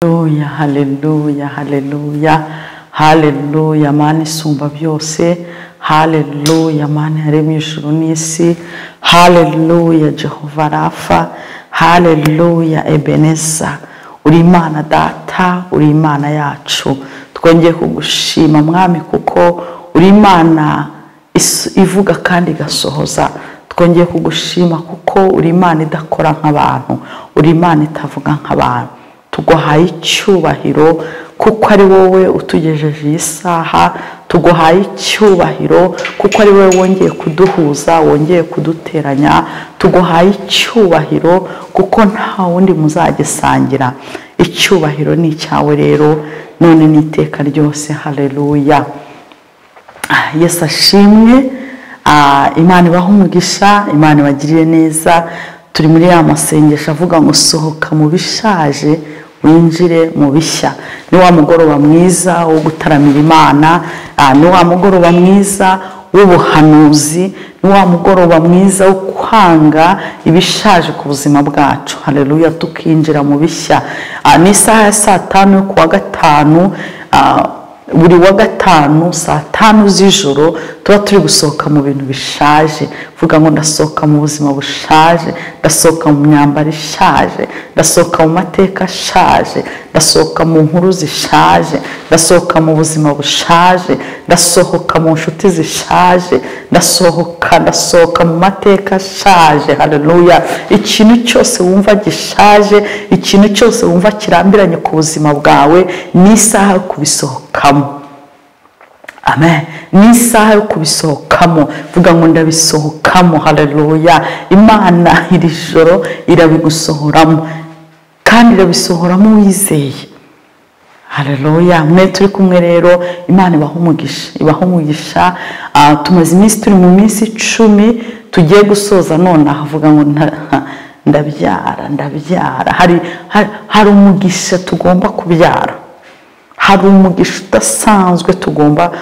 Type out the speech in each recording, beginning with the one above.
Haleluya, haleluya, haleluya, haleluya, Mana isumba byose, haleluya, Mana yaremye ijuru n'isi, haleluya, Jehova Rafa, haleluya, Ebeneza, uri Imana data, uri Imana yacu, twongeye kugushima mwami kuko uri Imana is- ivuga kandi igasohoza twongeye kugushima kuko uri Imana idakora nk'abantu uri Imana itavuga nk'abantu tuguhaye icyubahiro kuko ari wowe utugejeje iyi saha tuguhaye icyubahiro kuko ari wowe wongeye kuduhuza wongeye kuduteranya tuguhaye icyubahiro kuko nta wundi muzagisangira icyubahiro ni icyawe rero none n'iteka ryose haleluya Ah, yesu ashimwe Ah, imana ibaha umugisha imana ibagirire neza turi muri ya masengesho avuga ngo sohoka mu bishaje winjire mu bishya ni wa mugoroba mwiza wo gutaramira imana Ah, ni wa mugoroba mwiza w'ubuhanuzi ni wa mugoroba mwiza wo kwanga ibishaje ku buzima bwacu hareruya tukinjira mu bishya Ah, ni isaha ya saa tanu yo ku wa gatanu ah, buri wa gatanu saa tanu z'ijoro tuba turi gusohoka mu bintu bishaje vuga ngo ndasohoka mu buzima bushaje ndasohoka mu myambaro ishaje ndasohoka mu mateka ashaje ndasohoka mu nkuru zishaje ndasohoka mu buzima bushaje ndasohoka mu nshuti zishaje ndasohoka ndasohoka mu mateka ashaje haleluya ikintu cyose wumva gishaje ikintu cyose wumva kirambiranye ku buzima bwawe ni isaha yo kubisohokamo amen ni isaha yo kubisohokamo vuga ngo ndabisohokamo haleluya imana iri joro irabigusohoramo kandi irabisohoramo wizeye haleluya mwe turi kumwe rero imana ibaha umugisha ibaha umugisha Ah, tumaze iminsi turi mu minsi icumi tugiye gusoza nonaha avuga ngo nta- ndabyara ndabyara hari, hari, hari umugisha tugomba kubyara hari umugisha udasanzwe tugomba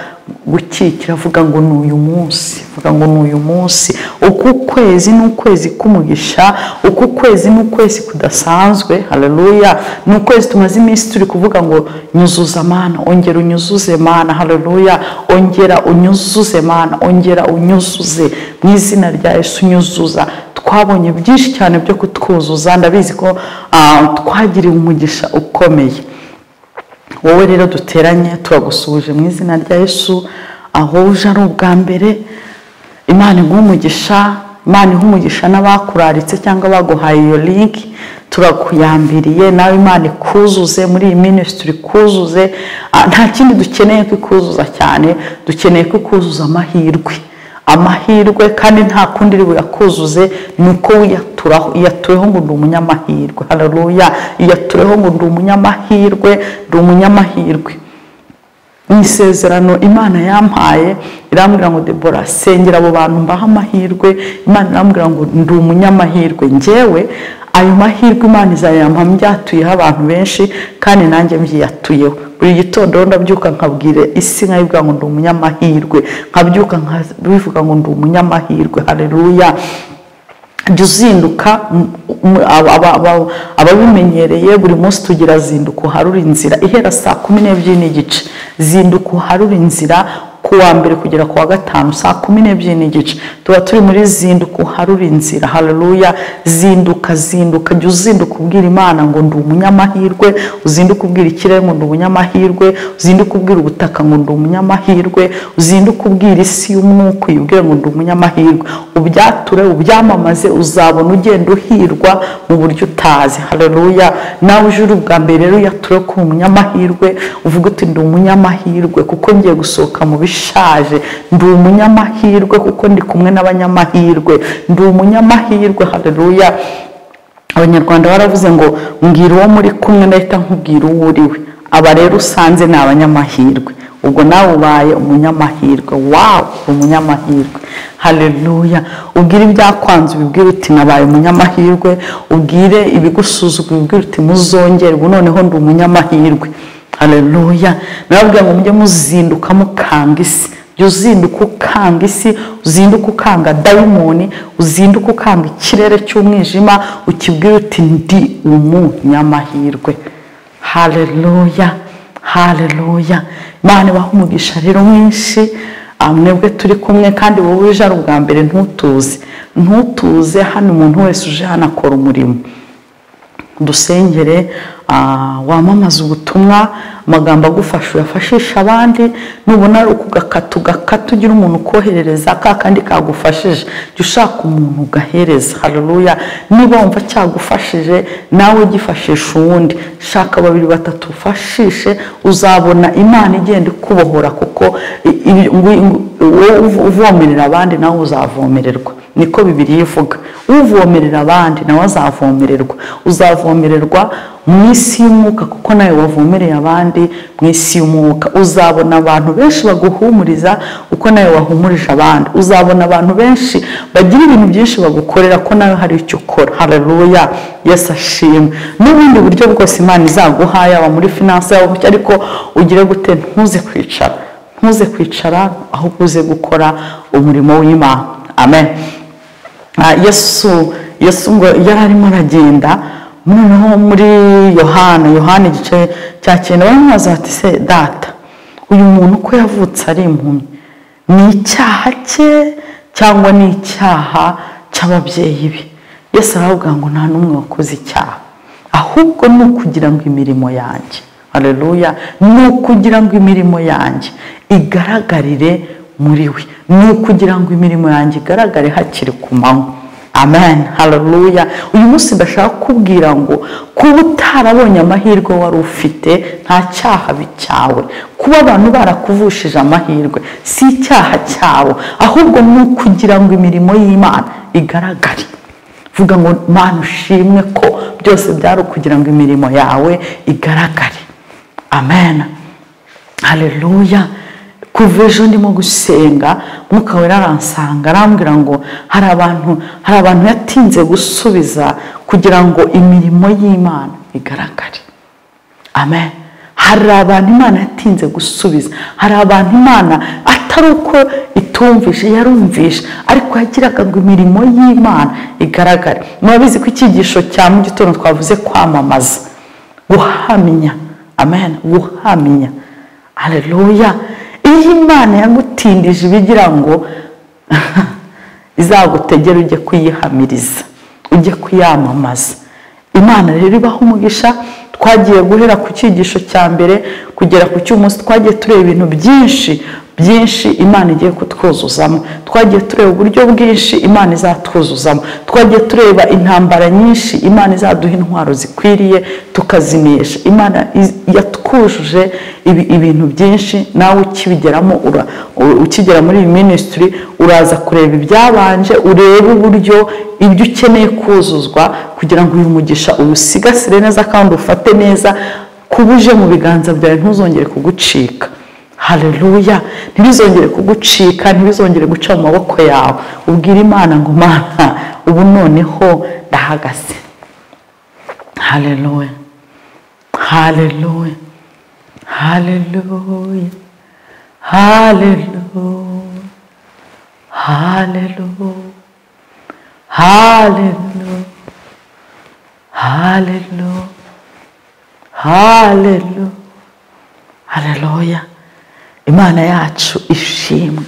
gukikira avuga ngo ni uyu munsi avuga ngo ni uyu munsi uku kwezi ni ukwezi k'umugisha uku kwezi ni ukwezi kudasanzwe haleluya ni ukwezi tumaze iminsi turi kuvuga ngo nyuzuza mana ongera unyuzuze mana haleluya ongera unyuzuze mana ongera unyuzuze mu izina rya yesu unyuzuza twabonye byinshi cyane byo kutwuzuza ndabizi ko ah, twagiriwe umugisha ukomeye wowe rero duteranye turagusuhuje mu izina rya yesu aho uje ari ubwa mbere imana iguha umugisha imana iha umugisha n'abakuraritse cyangwa baguhaye iyo linki turakuyambiriye nawe imana ikuzuze muri iyi minisitiri ikuzuze Ah, nta kindi dukeneye ko ikuzuza cyane dukeneye ko ikuzuza amahirwe amahirwe kandi nta kundi iri buyakuzuze ni uko wiyaturaho iyatureho ngo ndi umunyamahirwe hararuya iyatureho ngo ndi umunyamahirwe ndi umunyamahirwe mu isezerano imana yampaye irambwira ngo debora sengera abo bantu mbaha amahirwe imana irambwira ngo ndi umunyamahirwe njyewe ayo mahirwe imana izayampa mbyatuyeho abantu benshi kandi nanjye mbyiyatuyeho buri gitondo rero ndabyuka nkabwira isi nkayibwira ngo ndi umunyamahirwe nkabyuka nkabivuga ngo ndi umunyamahirwe hareruya jya uzinduka m- m- aba- aba- aba- ababimenyereye buri munsi tugira zinduka uharure inzira ihera saa kumi n'ebyiri n'igice zinduka uharure inzira ku wa mbere kugera ku wa gatanu saa kumi n'ebyiri n'igice tuba turi muri zinduka uharure inzira hareruya zinduka zinduka jya uzinduka ubwira imana ngo ndi umunyamahirwe uzinduka ubwira ikirere ngo ndi umunyamahirwe uzinduka ubwira ubutaka ngo ndi umunyamahirwe uzinduka ubwira isi y'umwuka uyibwire ngo ndi umunyamahirwe ubyature ubyamamaze uzabona ugenda uhirwa mu buryo utazi hareruya nawe uje uri ubwa mbere rero uyature ko uri umunyamahirwe uvuga uti ndi umunyamahirwe kuko ngiye gusohoka mu bishaje ndi umunyamahirwe kuko ndi kumwe n'abanyamahirwe ndi umunyamahirwe hareruya abanyarwanda baravuze ngo mbwira uwo muri kumwe ndahita nkubwira uwo uriwe aba rero usanze ni abanyamahirwe ubwo nawe ubaye umunyamahirwe wawe uri umunyamahirwe hareruya ubwire ibyakwanze ubibwire uti nabaye umunyamahirwe ubwire ibigusuzugura ubibwire uti muzongere ubu noneho ndi umunyamahirwe hareruya nababwira ngo mujye muzinduka mukanga isi jya uzinduka ukanga isi uzinduka ukanga dayimoni uzinduka ukanga ikirere cy'umwijima ukibwira uti ndi umunyamahirwe haleluya haleluya imana ibaha umugisha rero mwinshi ah, mwebwe turi kumwe kandi wowe uje ari ubwa mbere ntutuze ntutuze hano umuntu wese uje hano akora umurimo dusengere ah, wamamaza ubutumwa amagambo agufasha uyafashisha abandi nubona ari ukugakata ugakata ugira umuntu ukoherereza ka kandi kagufashije jya ushaka umuntu ugahereza hareruya niba wumva cyagufashije nawe ugifashisha uwundi shaka babiri batatu ufashishe uzabona imana igenda ikubohora kuko i- i- ngu- ngu- wowe uv- uvomerera abandi nawe uzavomererwa niko bibiri ivuga uvomerera abandi nawe azavomererwa uzavomererwa mu isi y'umwuka kuko nawe wavomereye abandi mu isi y'umwuka uzabona abantu benshi baguhumuriza uko nawe wahumurije abandi uzabona abantu benshi bagira ibintu byinshi bagukorera ko nawe hari icyo ukora hararuya yesu ashimwe n'ubundi buryo bwose imana izaguha yaba muri finanse yaba mu cyo, ariko ugire gute ntuze kwicara ntuze kwicara ahubwo uze gukora umurimo w'imana amen Ah, yesu yesu ngo yari arimo aragenda noneho muri yohana yohana igice cya cyenda baramubaza bati se data uyu muntu uko yavutse ari impumyi ni icyaha cye cyangwa ni icyaha cy'ababyeyi be yesu aravuga ngo nta n'umwe wakoze icyaha ahubwo ni ukugira ngo imirimo yanjye hareruya ni ukugira ngo imirimo yanjye igaragarire muri we ni ukugira ngo imirimo yanjye igaragare hakiri ku manywa amen hareruya uyu munsi ndashaka kukubwira ngo kuba utarabonye amahirwe wari ufite nta cyaha cyawe kuba abantu barakuvushije amahirwe si icyaha cyawe ahubwo ni ukugira ngo imirimo y'imana igaragare vuga ngo mana ushimwe ko byose byari ukugira ngo imirimo yawe igaragare amen hareruya kuva ejo ndimo gusenga mwuka wera aransanga arambwira ngo hari abantu hari abantu yatinze gusubiza kugira ngo imirimo y'imana igaragare amen hari abantu imana yatinze gusubiza hari abantu imana atari uko itumvishe yarumvishe ariko yagiraga ngo imirimo y'imana igaragare murabizi ko icyigisho cya mu gitondo twavuze kwamamaza guhamya amen guhamya hareruya iyo imana yagutindije ibigira ngo izagutegera ujye kuyihamiriza ujye kuyamamaza imana rero ibaha umugisha twagiye guhera ku cyigisho cya mbere kugera ku cy'umunsi twagiye tureba ibintu byinshi byinshi imana igiye kutwuzuzamo twagiye tureba uburyo bwinshi imana izatwuzuzamo twagiye tureba intambara nyinshi imana izaduha intwaro zikwiriye tukazimisha imana iz- yatwujuje ibi- ibintu byinshi nawe ukibigeramo ura- u- ukigera muri iyi minisitiri uraza kureba ibyabanje urebe uburyo ibyo ukeneye kuzuzwa kugira ngo uyu mugisha uwusigasire neza kandi ufate neza kuba uje mu biganza byawe ntuzongere kugucika hareruya ntibizongere kugucika ntibizongere guca mu maboko yawe ubwira imana ngo mana ubu noneho ndahagaze hareruya hareruya hareruya hareruya hareruya Hallelujah. Hallelujah. Hallelujah. Hallelujah. Imana yacu ishimwe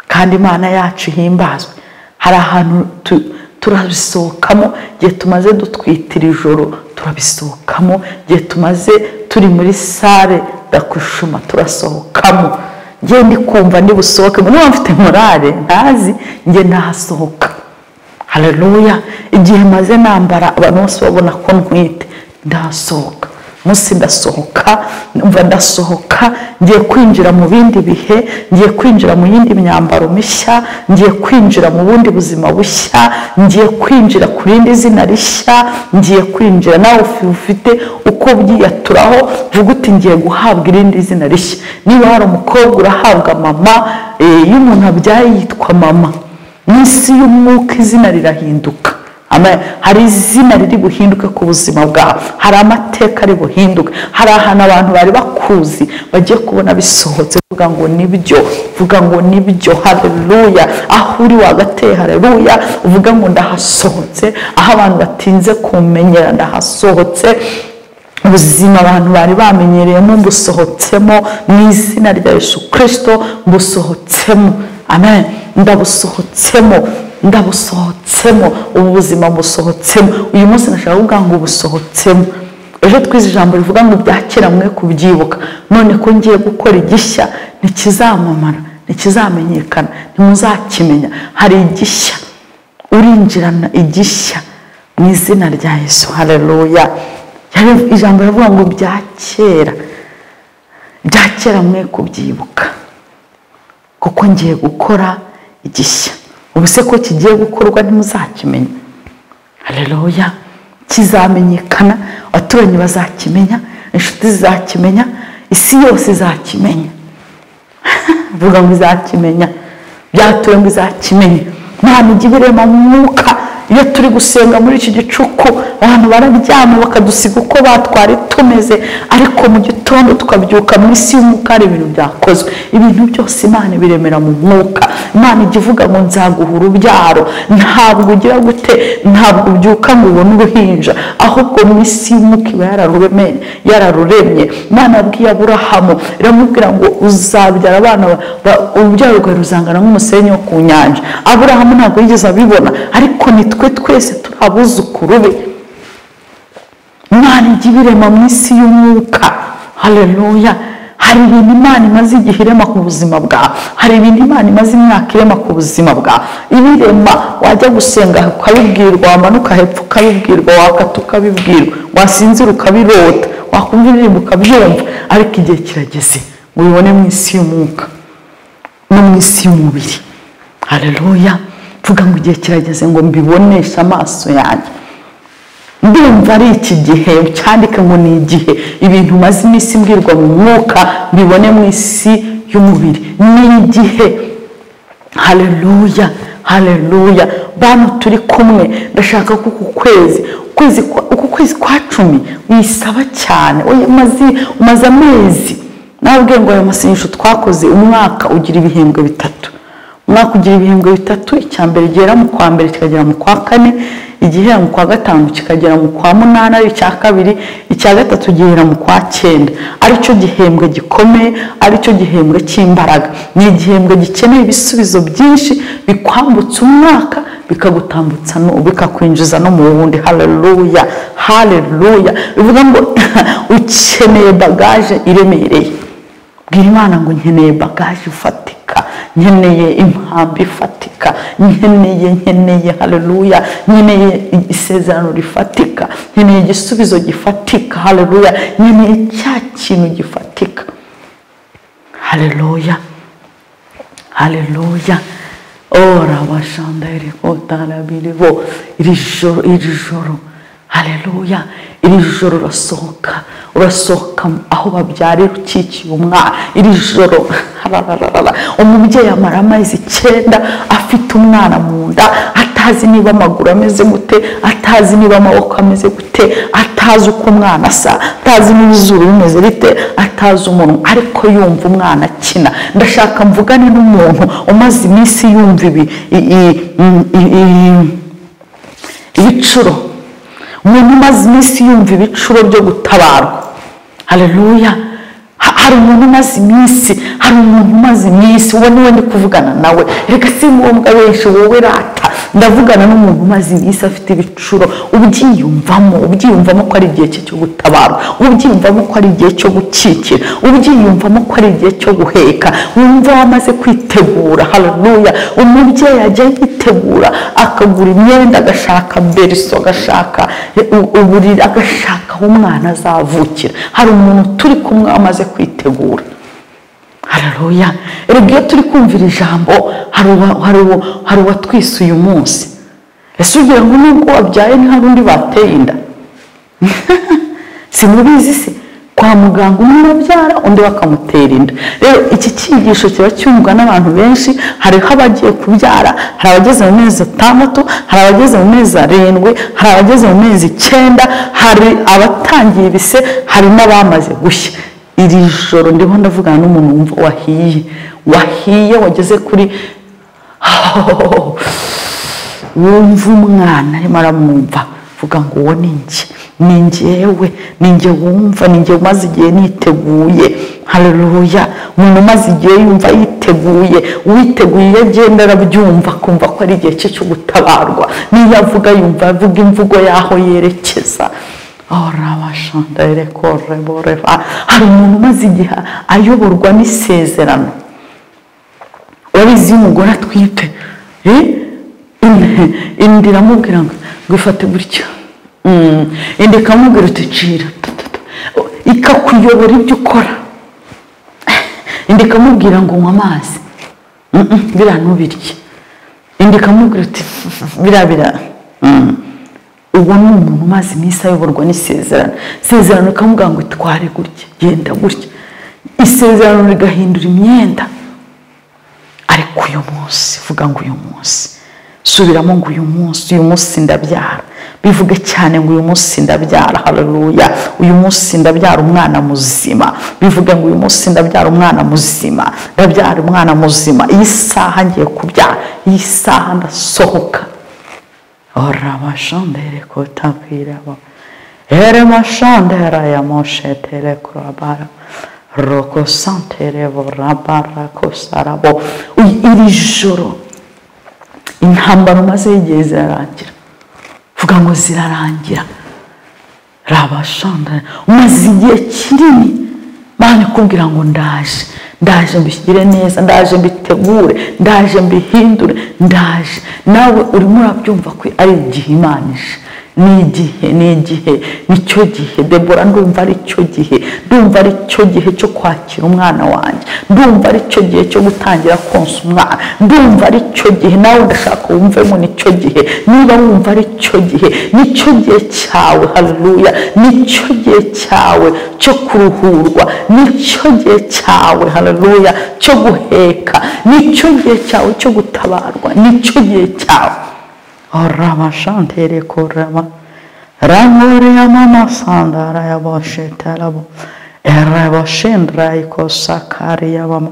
kandi Imana yacu ihimbazwe. Hari ahantu tu- turabisohokamo igihe tumaze dutwitira ijoro turabisohokamo igihe tumaze turi muri sale ndakushuma turasohokamo njye ndi kumva ndi busohokemo niba mfite morale ntazi njye nahasohoka hareruya igihe maze nambara abantu bose babona ko ntwite ndasohoka munsi ndasohoka mva ndasohoka ngiye kwinjira mu bindi bihe ngiye kwinjira mu yindi myambaro mishya ngiye kwinjira mu bundi buzima bushya ngiye kwinjira ku rindi zina rishya ngiye kwinjira nawe ufi- ufite uko byiyaturaho vuga uti ngiye guhabwa irindi zina rishya niba hari umukobwa urahabwa mama eh, iyo umuntu abyaye yitwa mama mu isi y'umwuka izina rirahinduka Amen. hari izina riri buhinduke ku buzima bwawe hari amateka ari buhinduke hari ahantu abantu bari bakuzi bagiye kubona bisohotse vuga ngo nibyo vuga ngo nibyo hareruya aho uri wagateye hareruya uvuga ngo ndahasohotse aho abantu batinze kumenyera ndahasohotse ubuzima abantu bari bamenyereyemo mbusohotsemo mu izina rya yesu kirisito mbusohotsemo amen ndabusohotsemo ndabusohotsemo ubu buzima mbusohotsemo uyu munsi nashaka kuvuga ngo busohotsemo ejo twize ijambo rivuga ngo ibyakera mwe kubyibuka none ko ngiye gukora igishya ntikizamamara ntikizamenyekana ntimuzakimenya hari igishya urinjirana igishya mu izina rya yesu hareruya ijambo rivuga ngo bya kera bya kera mwe kubyibuka kuko ngiye gukora igishya ubu se ko kigiye gukorwa ntimuzakimenya hareruya kizamenyekana abaturanyi bazakimenya inshuti zizakimenya isi yose izakimenya vuga ngo izakimenya byatuwe ngo izakimenya nta migi birema mwuka iyo turi gusenga muri iki gicuku abantu bararyama bakadusiga uko batwari tumeze ariko mu gitondo tukabyuka mu isi y'umwuka hari ibintu byakozwe ibintu byose imana ibiremera mu mwuka imana ijya ivuga ngo nzaguha urubyaro ntabwo ugira gute ntabwo ubyuka ngo ubone uruhinja ahubwo mu isi y'umwuka iba yararuremye yararuremye imana yabwiye aburahamu iramubwira ngo uzabyara abana urubyaro rwawe ruzangana nk'umusenyi wo ku nyanja aburahamu ntabwo yigeze abibona ariko ni twe twese turi abuzukuru be imana ijya ibirema mu isi y'umwuka hareruya hari ibintu imana imaze igihe irema ku buzima bwawe hari ibintu imana imaze imyaka irema ku buzima bwawe ibirema wajya gusenga ukabibwirwa wamanuka hepfo ukabibwirwa wakata ukabibwirwa wasinzira ukabirota wakumva indirimbo ukabyumva ariko igihe kirageze ngo ubibone mu isi y'umwuka no mu isi y'umubiri hareruya mvuga ngo igihe kirageze ngo mbiboneshe amaso yanjye ndumva ari iki gihe cyandike ngo ni igihe ibintu umaze iminsi mbwirwa mu mwuka mbibone mu isi y'umubiri ni igihe hareruya hareruya bantu turi kumwe ndashaka ko uku kwezi uku kwezi kwa cumi wisaba cyane umaze amezi nababwiye ngo ayo masengesho twakoze umwaka ugira ibihembwe bitatu umwaka ugira ibihembwe bitatu icya mbere gihera mu kwa mbere kikagera mu kwa kane igihera mu kwa gatanu kikagera mu kwa munani ari icya kabiri icya gatatu gihera mu kwa cyenda aricyo gihembwe gikomeye aricyo gihembwe cy'imbaraga ni igihembwe gikeneye ibisubizo byinshi bikwambutsa umwaka bikagutambutsa bikakwinjiza no mu wundi hareruya hareruya bivuga ngo ukeneye bagaje iremereye bwira imana ngo nkeneye bagaje ifatika nkeneye impamvu ifatika nkeneye nkeneye hareruya nkeneye isezerano rifatika nkeneye igisubizo gifatika hareruya nkeneye cya kintu gifatika hareruya hareruya ora bashandayire kotarabiribo iri joro iri joro hareruya iri joro urasohoka urasohoka aho babyarira ukikiye umwana iri joro umubyeyi amara amezi icyenda afite umwana mu nda atazi niba amaguru ameze gute atazi niba amaboko ameze gute atazi uko umwana asa atazi niba izuru rimeze rite atazi umuntu ariko yumva umwana akina ndashaka mvugane n'umuntu umaze iminsi yumva ibi ibicuro umuntu umaze iminsi yumva ibicuro byo gutabarwa hareruya hari umuntu umaze iminsi hari umuntu umaze iminsi uwo niwe ndi kuvugana nawe reka si ngombwa benshi wowe rata ndavugana n'umuntu umaze iminsi afite ibicuro ubyiyumvamo ubyiyumvamo ko ari igihe cye cyo gutabara ubyiyumvamo ko ari igihe cyo gukikira ubyiyumvamo ko ari igihe cyo guheka wumva wamaze kwitegura hararuya umubyeyi ajya yitegura akagura imyenda agashaka beriso agashaka uburiri agashaka aho umwana azavukira hari umuntu turi kumwe wamaze kwitegura hararuya reba iyo turi kumvira ijambo hari uwatwise uyu munsi ese ugira ngo nubwo wabyaye hari undi bateye inda si mubizi se kwa muganga umwe urabyara undi bakamutera inda rero iki cyigisho kiba cyumvwa n'abantu benshi hariho abagiye kubyara hari abageze mu mezi atandatu hari abageze mu mezi arindwi hari abageze mu mezi icyenda hari abatangiye ibise hari n'abamaze gushya iri joro ndimo ndavugana n'umuntu wumva wahiye wahiye wageze kuri wumva umwana arimo aramwumva vuga ngo uwo ni njye ni njyewe ni njye wumva ni njye umaze igihe niteguye hareruya umuntu umaze igihe yumva yiteguye uwiteguye iyo agenda arabyumva akumva ko ari igihe cye cyo gutabarwa niyo avuga yumva avuga imvugo y'aho yerekeza orabashandare koreboreva hari umuntu umaze igihe ayoborwa n'isezerano warizi y'umugore atwite indi iramubwira ngo ifate gutya indi ikamubwira uti cira ikakuyobora ibyo ukora indi ikamubwira ngo unywe amazi biriya ntubirye indi ikamubwira uti biriya biriya ubu ni umuntu umaze iminsi ayoborwa n'isezerano isezerano rikamubwira ngo itware gutya genda gutya isezerano rigahindura imyenda ariko uyu munsi vuga ngo uyu munsi subiramo ngo uyu munsi uyu munsi ndabyara bivuge cyane ngo uyu munsi ndabyara hareruya uyu munsi ndabyara umwana muzima bivuge ngo uyu munsi ndabyara umwana muzima ndabyara umwana muzima iyi saha ngiye kubyara iyi saha ndasohoka orabashandere kotabwirabo eremashandera ya moshetere kurabara roko santere borabara kosarabo iri joro intambara umaze igihe zirarangira vuga ngo zirarangira rabashandara umaze igihe kinini mwana ikubwira ngo ndaje ndaje mbishyire neza ndaje mbitegure ndaje mbihindure ndaje nawe urimo urabyumva ko ari igihe imanije ni igihe ni igihe nicyo gihe debora ndumva ari cyo gihe ndumva ari cyo gihe cyo kwakira umwana wanjye ndumva ari cyo gihe cyo gutangira konsa umwana ndumva ari cyo gihe nawe ndashaka wumve ngo ni cyo gihe niba wumva ari cyo gihe ni cyo gihe cyawe haruruya ni cyo gihe cyawe cyo kuruhurwa ni cyo gihe cyawe haruruya cyo guheka ni cyo gihe cyawe cyo gutabarwa ni cyo gihe cyawe orama shantere korama rangore amama sandara yabashetarabo erabashendra ikosakari yabama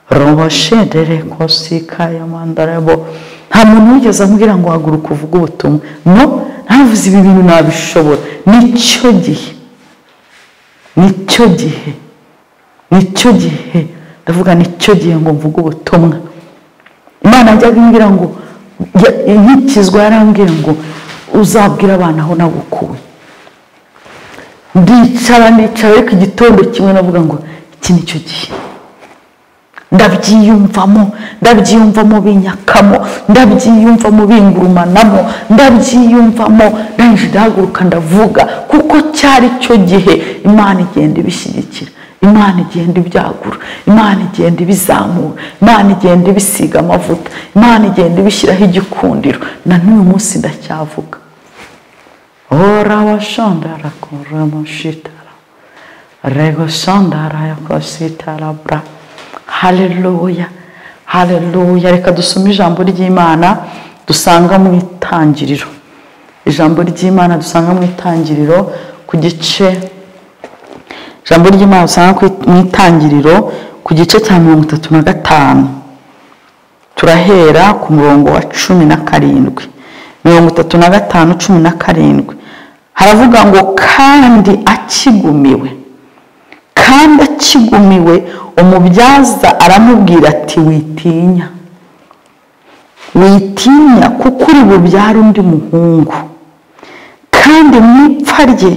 robashendere kosika yamandarabo nta muntu wigeze ambwira ngo haguruka uvuge ubutumwa no ntavuze ibi bintu nabishobora nicyo gihe nicyo gihe nicyo gihe ndavuga nicyo gihe ngo mvuge ubutumwa imana yajyaga imbwira ngo inkikizwa yarambwira ngo uzabwire abana aho nagukuye ndicara nicara ariko igitondo kimwe navuga ngo iki ni cyo gihe ndabyiyumvamo ndabyiyumvamo binyakamo ndabyiyumvamo bingurumanamo ndabyiyumvamo ndangije ndahaguruka ndavuga kuko cyari cyo gihe imana igenda ibishyigikira imana igenda ibyagura imana igenda ibizamura imana igenda ibisiga amavuta imana igenda ibishyiraho igikundiro na n'uyu munsi ndacyavuga orabashandara kuramushitara rego shandara yakositarabura hareruya hareruya reka dusome ijambo ry'imana dusanga mu itangiriro ijambo ry'imana dusanga mu itangiriro ku gice ijambo ry'imana usanga mu itangiriro ku gice cya mirongo itatu na gatanu turahera ku murongo wa cumi na karindwi mirongo itatu na gatanu cumi na karindwi haravuga ngo kandi akigumiwe kandi akigumiwe umubyaza aramubwira ati witinya witinya kuko uri bubyare undi muhungu kandi mu ipfa rye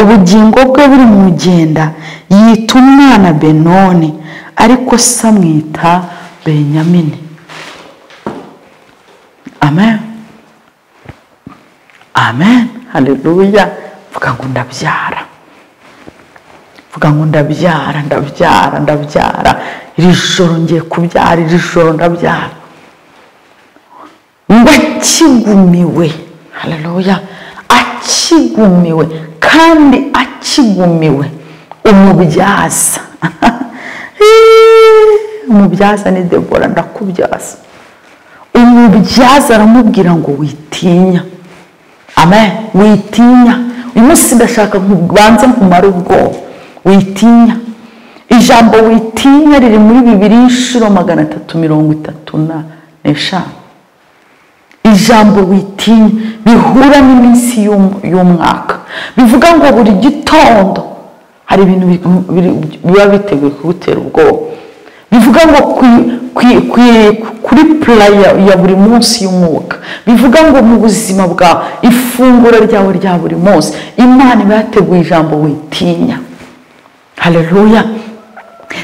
ubugingo bwe buri mu mugenda yita umwana benoni ariko se amwita benyamini amen amen hareruya mvuga ngo ndabyara mvuga ngo ndabyara ndabyara ndabyara iri joro ngiye kubyara iri joro ndabyara akigumiwe hareruya akigumiwe kandi akigumiwe umubyaza umubyaza ni debora ndakubyaza umubyaza aramubwira ngo witinya amen witinya uyu munsi ndashaka kubanza nkumara ubwoba witinya ijambo witinya riri muri bibiri inshuro magana atatu mirongo itatu n'eshanu ijambo witinya bihura n'iminsi y'um- y'umwaka bivuga ngo buri gitondo hari ibintu bi- biri- biba biteguye kugutera ubwoba bivuga ngo kwi- kwi- kwi- kuri pura ya ya buri munsi y'umwuka bivuga ngo mu buzima bwawe ifunguro ryawe rya buri munsi imana iba yateguye ijambo witinya haleluya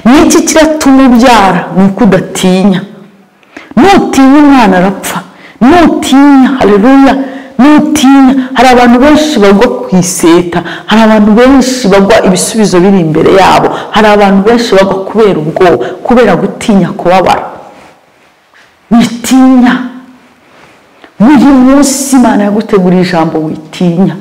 ni iki kiratuma ubyara ni uko udatinya nutinya umwana arapfa nutinya haleluya nutinya hari abantu benshi bagwa ku iseta hari abantu benshi bagwa ibisubizo biri imbere yabo hari abantu benshi bagwa kubera ubwoba kubera gutinya kubabara witinya buri munsi imana yaguteguriye ijambo witinya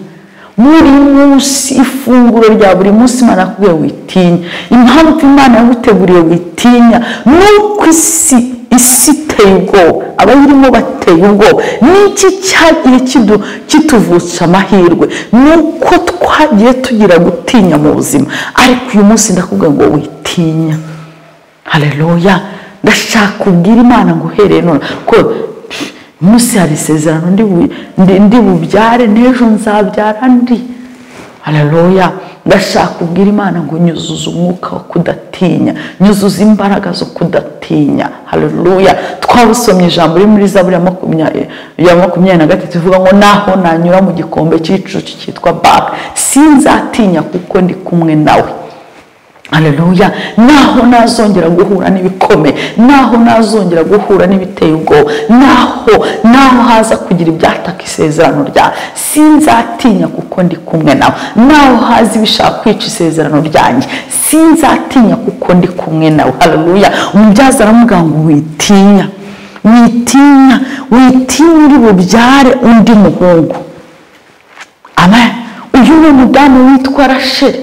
buri munsi ifunguro rya buri munsi imana yakubwiye witinya impamvu imana yaguteguriye witinya ni uko isi isi iteye ubwoba abayirimo bateye ubwoba n'iki cyagiye kidu- kituvutsa amahirwe ni uko twagiye tugira gutinya mu buzima ariko uyu munsi ndakubwira ngo witinya haleluya ndashaka ubwira imana ngo uhereye none ko munsi hari isezerano ndi bu- ndi- ndi bubyare n'ejo nzabyara ndi haleluya ndashaka ubwira imana ngo nyuzuza umwuka wo kudatinya nyuzuza imbaraga zo kudatinya haleluya twabusomye ijambo riri muri zaburi ya makumyabiri ya makumyabiri na gatatu ivuga ngo naho nanyura mu gikombe cy'igicucu cyitwa baka sinzatinya kuko ndi kumwe nawe Haleluya naho nazongera guhura n'ibikomeye naho nazongera guhura n'ibiteye ubwoba naho naho haza kugira ibyataka isezerano ryawe sinzatinya kuko ndi kumwe nawe naho haza ibishaka kwica isezerano ryanjye sinzatinya kuko ndi kumwe nawe haleluya umubyaza aramubwira ngo witinya witinya witinya uri bubyare undi muhungu amen uyu ni umudamu witwa rasheli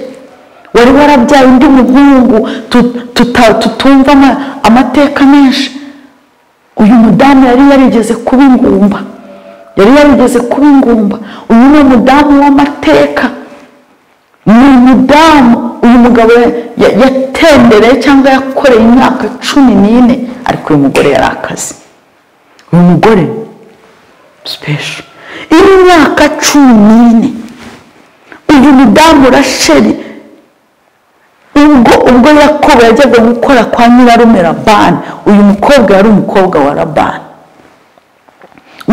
wari warabyaye undi muhungu tu- tuta- tutumva ama- amateka menshi uyu mudamu yari yarigeze kuba ingumba yari yarigeze kuba ingumba uyu ni umudamu w'amateka ni umudamu uyu mugabo ya- ya- yatembereye cyangwa yakoreye imyaka cumi n'ine ariko uyu mugore yari akazi uyu mugore sipesho imyaka cumi n'ine uyu mudamu rasheli ubwo ubwo yakobo yajyaga gukora kwa nyirarume rabani uyu mukobwa yari umukobwa wa rabani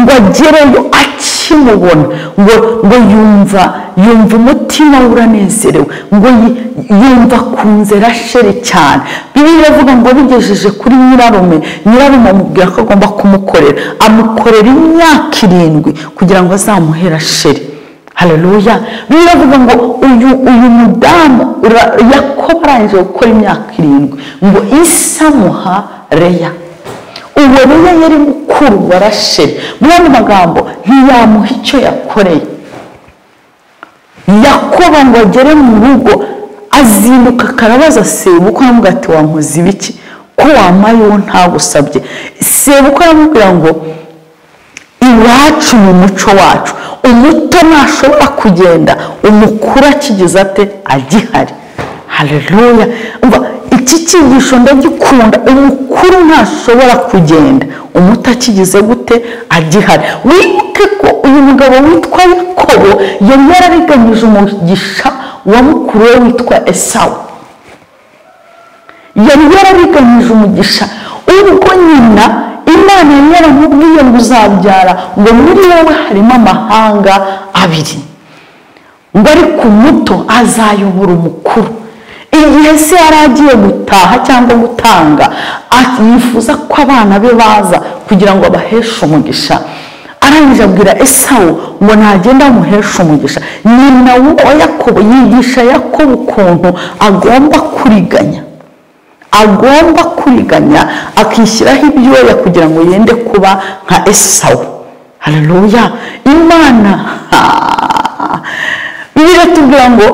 ngo agereyo akimubona ngo ngo yumva yumva umutima we uranezerewe ngo yi- yumva akunze rasheli cyane biriya iravuga ngo bigejeje kuri nyirarume nyirarume amubwira ko agomba kumukorera amukorera imyaka irindwi kugira ngo azamuhe rasheli haleluya biriya iravuga ngo uyu uyu mudamu ra- yakobo arangije gukora imyaka irindwi ngo isi amuha reya uwo reya yari mukuru wa rasheli muri ano magambo ntiyamuha icyo yakoreye yakoba ngo agere mu rugo azinduka akarabaza sebukwe aramubwira ati wankoze ibiki ko wamaye uwo ntagusabye sebukwe aramubwira ngo iwacu ni umuco wacu umuto ntashobora kugenda umukuru akigize ate agihari haleluya umva iki cyigisho ndagikunda umukuru ntashobora kugenda umuto akigize gute agihari wibuke ko uyu mugabo witwa yakobo yari yarariganyije umugisha wa mukuru we witwa esawu yari yarariganyije umugisha ubwo nyina imana yari yaramubwiye ngo uzabyara ngo muri wowe harimo amahanga abiri ngo ariko umuto azayobora umukuru igihe se yari agiye gutaha cyangwa gutanga ati- yifuza ko abana be baza kugira ngo abaheshe umugisha arangije abwira esawu ngo ntagenda amuheshe umugisha nyina wa yakobo yigisha yakobo ukuntu agomba kuriganya agomba kuriganya akishyiraho ibyoya kugira ngo yende kuba nka esawu haleluya imana ha! bibiliya itubwira ngo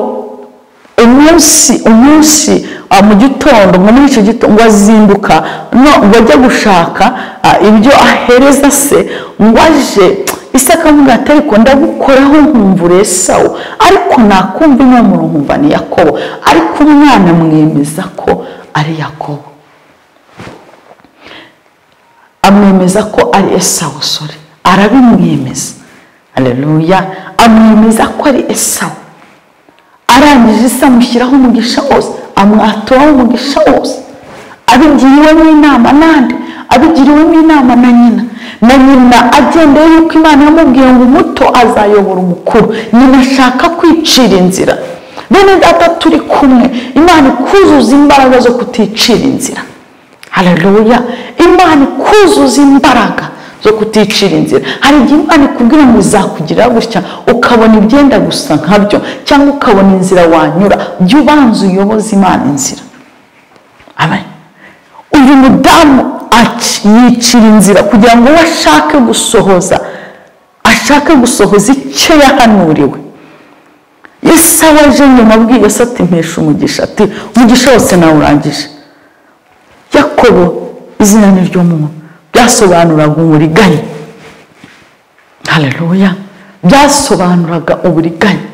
umunsi umunsi ah, mu gitondo ngo muri icyo gitondo ngo azinduka no- ngo ajye gushaka ah, ibyo ahereza se ngo aje ise akamubwira ati ariko ndagukoraho nkumvure esawu ariko nakumva inkomoro nkumva ni yakobo ariko umwana mwemeza ko ari yakobo amwemeza ko ari esawu sore arabimwemeza hareruya amwemeza ko ari esawu arangije isi amushyiraho umugisha wose amwaturaho umugisha wose abigiriwemo inama nande abigiriwemo inama na nyina na nyina agendeye yuko imana yamubwiye ngo umuto azayobora umukuru nyina ashaka kwicira inzira bene data turi kumwe imana ikuzuza imbaraga zo kuticira inzira hareruya imana ikuzuza imbaraga zo kuticira inzira hari igihe imana ikubwira ngo izakugirira gutya ukabona ibyenda gusa nkabyo cyangwa ukabona inzira wanyura jya ubanza uyoboze imana inzira Amen. uyu mudamu aci- yicira inzira kugira ngo we ashake gusohoza ashake gusohoza icyo yahanuriwe yesu aje nyuma abwiye se ati mpesha umugisha ati umugisha wose nawurangije yakobo izina ni ry'umuntu byasobanuraga uburiganya hareruya byasobanuraga uburiganya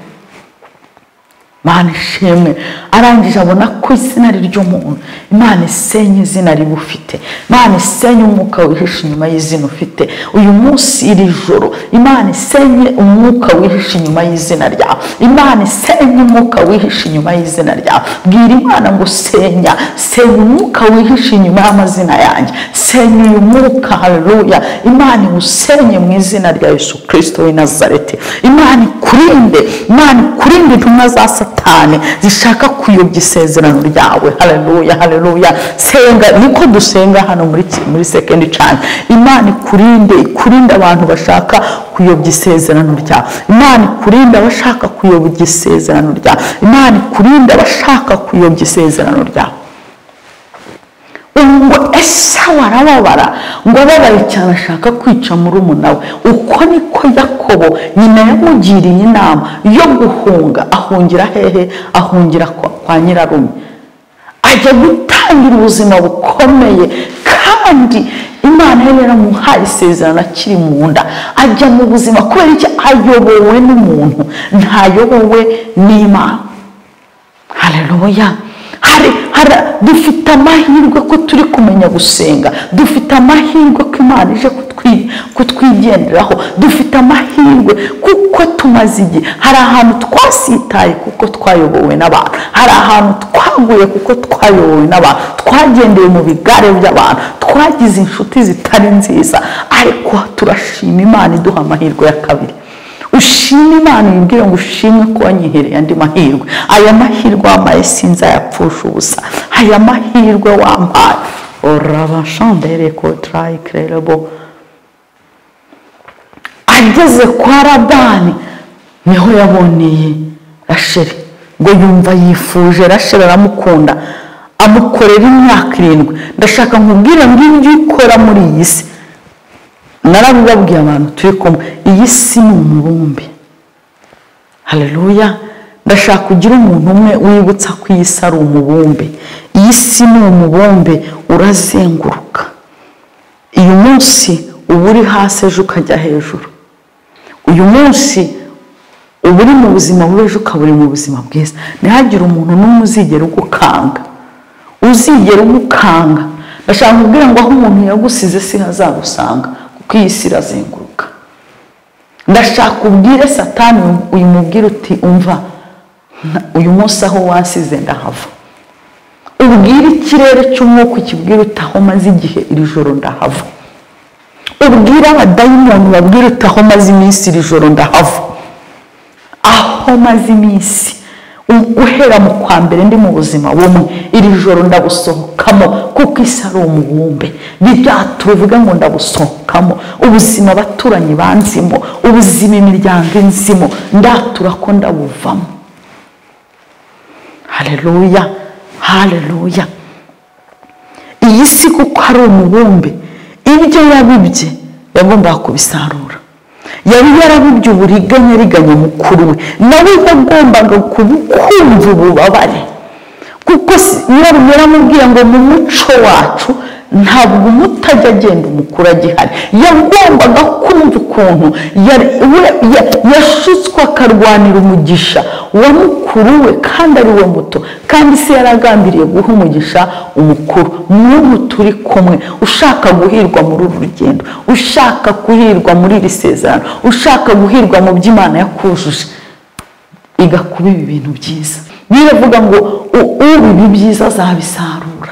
imana ishimwe arangije abona ko izina ari ry'umuntu imana isenya izina riba ufite imana isenya umwuka wihishe inyuma y'izina ufite uyu munsi iri joro imana isenye umwuka wihishe inyuma y'izina ryawe imana isenye umwuka wihishe inyuma y'izina ryawe bwira imana ngo senya senya umwuka wihishe inyuma y'amazina yanjye senya uyu mwuka hareruya imana iwusenye mu izina rya yesu kirisito w'i nazareti imana ikurinde imana ikurinde intumwa za satani zishaka kuyobya isezerano ryawe hareruya hareruya senga niko dusenga hano muri ki- muri sekendi cani imana ikurinde ikurinde abantu bashaka kuyobya isezerano ryawe imana ikurinde abashaka kuyobya isezerano ryawe imana ikurinde abashaka kuyobya isezerano ryawe ubu ngo ese warababara ngo ababaye cyane ashaka kwica murumuna we uko niko yakobo nyina yamugiriye inama yo guhunga ahungira hehe ahungira kwa kwa nyirarume ajya gutangira ubuzima bukomeye kandi imana yari yaramuhaye isezerano akiri mu nda ajya mu buzima kubera iki ayobowe n'umuntu ntayobowe n'imana hareruya hari hari dufite amahirwe ko turi kumenya gusenga dufite amahirwe ko imana ije kutwi- kutwigenderaho dufite amahirwe kuko tumaze igihe hari ahantu twasitaye kuko twayobowe n'abantu hari ahantu twaguye kuko twayobowe n'abantu twagendeye mu bigare by'abantu twagize inshuti zitari nziza ariko turashima imana iduha amahirwe ya kabiri ushime imana yibwire ngo ushimwe ko wanyihereye andi mahirwe aya mahirwe wampaye sinzayapfusha ubusa aya mahirwe wampaye orabashandere kotarayikirerebo ageze kwa radani niho yaboneye rasheri ngo yumva yifuje rasheri aramukunda amukorera imyaka irindwi ndashaka nkubwire ngo ibyo ukora muri iyi si narabibabwiye abantu turi kumwe iyi si ni umubumbe hareruya ndashaka kugira umuntu umwe wibutsa ko iyi si ari umubumbe iyi si ni umubumbe urazenguruka uyu munsi uba uri hasi ejo ukajya hejuru uyu munsi uba uri mu buzima bubi ejo ukaba uri mu buzima bwiza ntihagire umuntu n'umwe uzigera ugukanga uzigera ugukanga ndashaka kubwira ngo aho umuntu yagusize si hazagusanga kuko iyi si irazenguruka ndashaka ubwire satani uyimubwire uti umva nta- uyu munsi aho wansize ndahava ubwire ikirere cy'umwuka ukibwire uti aho maze igihe iri joro ndahava ubwire abadayimoni babwire uti aho maze iminsi iri joro ndahava aho maze iminsi u- guhera mu kwa mbere ndi mu buzima bumwe iri joro ndabusohokamo kuko isi ari umubumbe ntibyato bivuga ngo ndabusohokamo ubuzima abaturanyi banzimo ubuzima imiryango inzimo ndatura ko ndabuvamo hareruya hareruya iyi si kuko ari umubumbe ibyo yabibye yagombaga kubisarura yari yarabibye uburiganya ariganya mukuru we nawe yagombaga kubu- kumva ububabare kuko si- nyirarume yaramubwiye ngo mu muco wacu ntabwo umutajya agenda umukuru agihari yagombaga kumva ukuntu yari- we- ya- yashutswe akarwanira umugisha wa mukuru we kandi ari we muto kandi se yari agambiriye guha umugisha umukuru n'ubu turi kumwe ushaka guhirwa muri uru rugendo ushaka guhirwa muri iri sezerano ushaka guhirwa mu by'imana yakujuje igakuba ibi bintu byiza biravuga ngo u- ubiba ibyiza azabisarura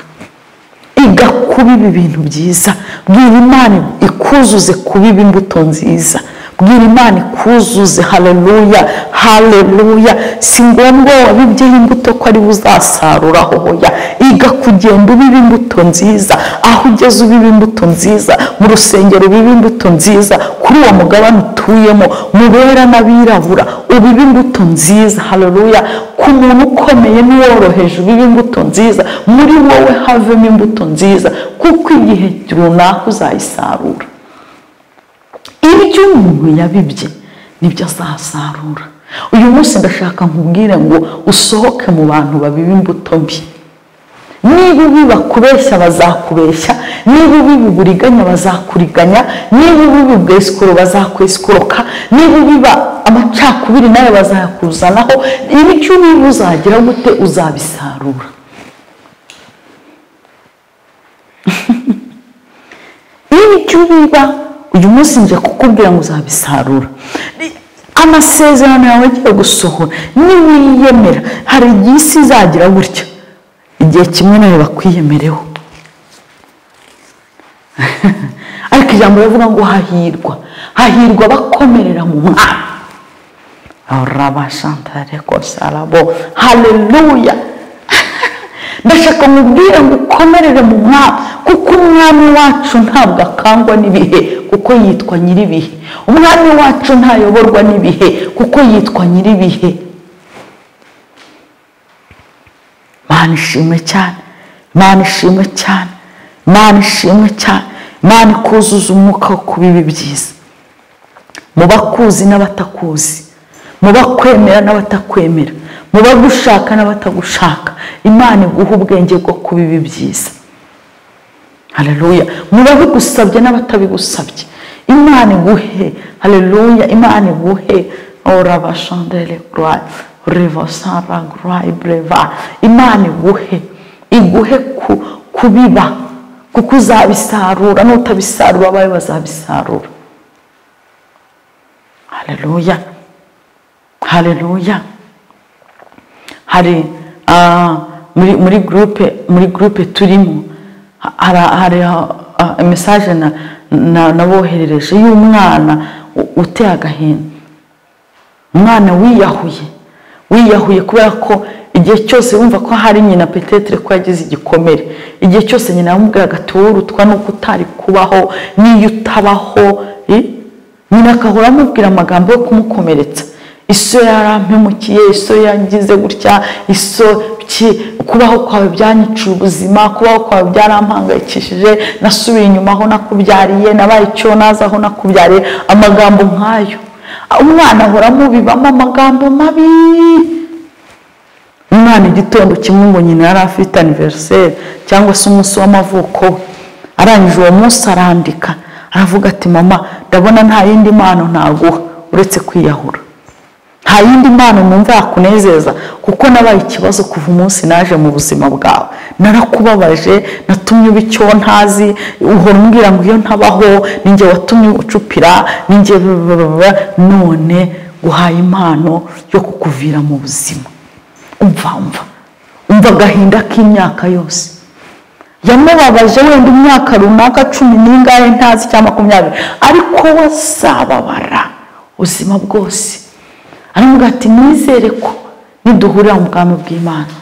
igakuba ibi bintu byiza bwira imana ikuzuze kubiba imbuto nziza bwira imana ikuzuze haleluya haleluya si ngombwa wabibyeho imbuto ko ari we uzasarura hoya iga kugenda ubiba imbuto nziza aho ugeze ubiba imbuto nziza mu rusengero ubiba imbuto nziza kuri uwo mugabane utuyemo mu bera n'abirabura ubiba imbuto nziza haleluya ku muntu ukomeye n'uworoheje ubiba imbuto nziza muri wowe havemo imbuto nziza kuko igihe runaka uzayisarura ibyo umuntu yabibye nibyo azasarura uyu munsi ndashaka nkubwire ngo usohoke mu bantu babiba imbuto mbi niba ubiba kubeshya bazakubeshya niba ubiba uburiganya bazakuriganya niba ubiba ubwesikoro bazakwesikuroka niba ubiba amacakubiri nawe bazayakuzanaho ibyo ubiba uzagira gute uzabisarura ibyo biba uyu munsi nje kukubwira ngo uzabisarura amasezerano yawe agiye gusohora niwiyemera hari igihe isi izagira gutya igihe kimwe nawe bakwiyemereho ariko ijambo rivuga ngo hahirwa hahirwa abakomerera mu mwami rabashantare kosarabo haleluya ndashaka mubwira ngo ukomerere mu mwami kuko umwami wacu ntabwo akangwa n'ibihe kuko yitwa nyir'ibihe umwami wacu ntayoborwa n'ibihe kuko yitwa nyir'ibihe mana ishimwe cyane mana ishimwe cyane mana ishimwe cyane mana ikuzuza umwuka wo kuba ibi byiza mu bakuzi n'abatakuzi mu bakwemera n'abatakwemera mu bagushaka n'abatagushaka imana iguha ubwenge bwo kuba ibi byiza hareruya mu babigusabye n'abatabigusabye imana iguhe hareruya imana iguhe orabashandere gurayi revasara gurayi breva imana iguhe iguhe ku- kubiba kuko uzabisarura n'utabisarura abawe bazabisarura hareruya hareruya hari ah, muri muri groupe muri groupe turimo ha- hari hari ah, message na na- naboherereje y'umwana u- uteye agahinda umwana wiyahuye wiyahuye kubera ko igihe cyose wumva ko hari nyina petetere ko yagize igikomere igihe cyose nyina yamubwiraga ati wowe urutwa nuko utari kubaho n'iyo utabaho eh? nyina agahora amubwira amagambo yo kumukomeretsa iso yarampemukiye iso yangize gutya iso ki kubaho kwawe byanyiciye ubuzima kubaho kwawe byarampangayikishije nasubiye inyuma aho nakubyariye nabaye icyo naza aho nakubyariye amagambo nk'ayo umwana ahora amubibamo amagambo mabi umwana igitondo kimwe ngo nyina yari afite aniveriseri cyangwa se umunsi w'amavuko we arangije uwo munsi arandika aravuga ati mama ndabona nta yindi mpano naguha uretse kwiyahura nta yindi mpano numva yakunezeza kuko nabaye ikibazo kuva umunsi naje mu buzima bwawe narakubabaje natumye uba icyo ntazi uhora umbwira ngo iyo ntabaho ninjye watumye ucupira ninjye babababa. none guhaye impano yo kukuvira mu buzima umva umva umva agahinda k'imyaka yose yamubabaje wenda imyaka runaka cumi n'ingahe ntazi cyangwa makumyabiri ariko we azababara ubuzima bwose aramubwira ati nizere ko niduhurira mu bwami bw'imana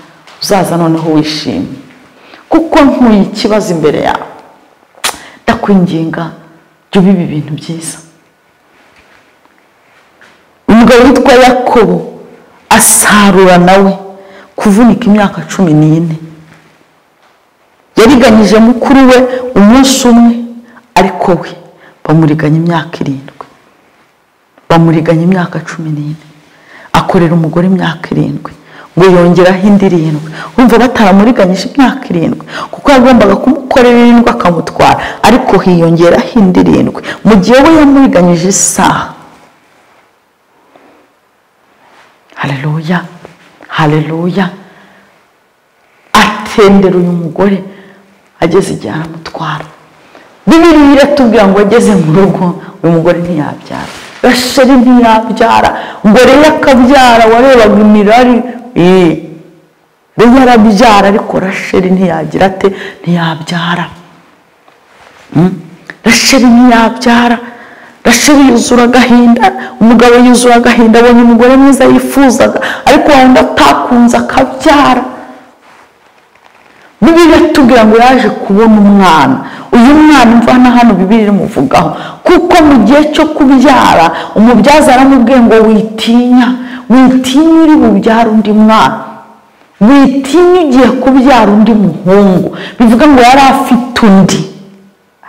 uzaza noneho wishimye kuko nkuye ikibazo imbere yawe ndakwinginga jya ubiba ibintu byiza umugabo witwa yakobo asarura nawe kuvunika imyaka cumi n'ine yariganyije mukuru we umunsi umwe ariko we bamuriganya imyaka irindwi bamuriganya imyaka cumi n'ine akorera umugore imyaka irindwi ngo yongeraho indi irindwi wumva bataramuriganyije imyaka irindwi kuko yagombaga kumukorera amukorera irindwi akamutwara ariko hiyongeraho indi irindwi mu gihe we yamuriganyije isaha hareruya hareruya atendera uyu mugore ageze igihe aramutwara bibiri iratubwira ngo ageze mu rugo uyu mugore ntiyabyara rasheri ntiyabyara ngo rero akabyara warebaga imirari rero arabyara ariko rasheri ntiyagira ate ntiyabyara rasheri ntiyabyara rasheri yuzura agahinda umugabo yuzura agahinda abonye umugore mwiza yifuzaga ariko wenda atakunze akabyara bibiri iratubwira ngo yaje kubona umwana uyu mwana imvana hano bibiri imuvugaho kuko mu gihe cyo kubyara umubyaza aramubwiye ngo witinya witinya uri bubyara undi mwana witinya ugiye kubyara undi muhungu bivuga ngo yari afite undi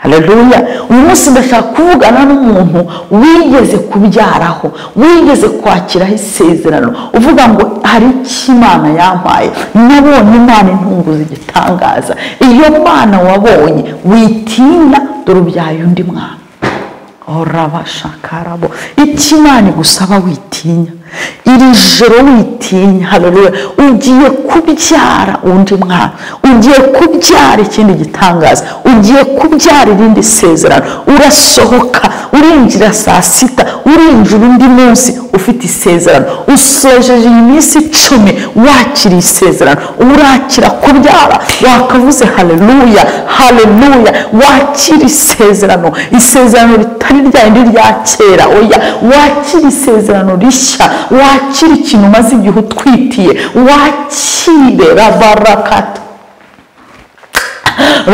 hararuya uyu munsi ndashaka kuvugana n'umuntu wigeze kubyaraho wigeze kwakiraho isezerano uvuga ngo hari icyo imana yampaye nabonye imana intunguza igitangaza iyo mwana wabonye witinya dore ubyaye undi mwana orabashakarabo icyo imana igusaba witinya iri joro witinya hararuya ugiye kubyara undi mwana ugiye kubyara ikindi gitangaza ugiye kubyara irindi sezerano urasohoka urinjira saa sita urinjira undi munsi ufite isezerano usojeje iyi minsi icumi wakiriye isezerano urakira kubyara wakavuze haleluya haleluya wakira isezerano isezerano ritari rya rindi rya kera oya wakira isezerano rishya wakire ikintu umaze igihe utwitiye wakire rabarakata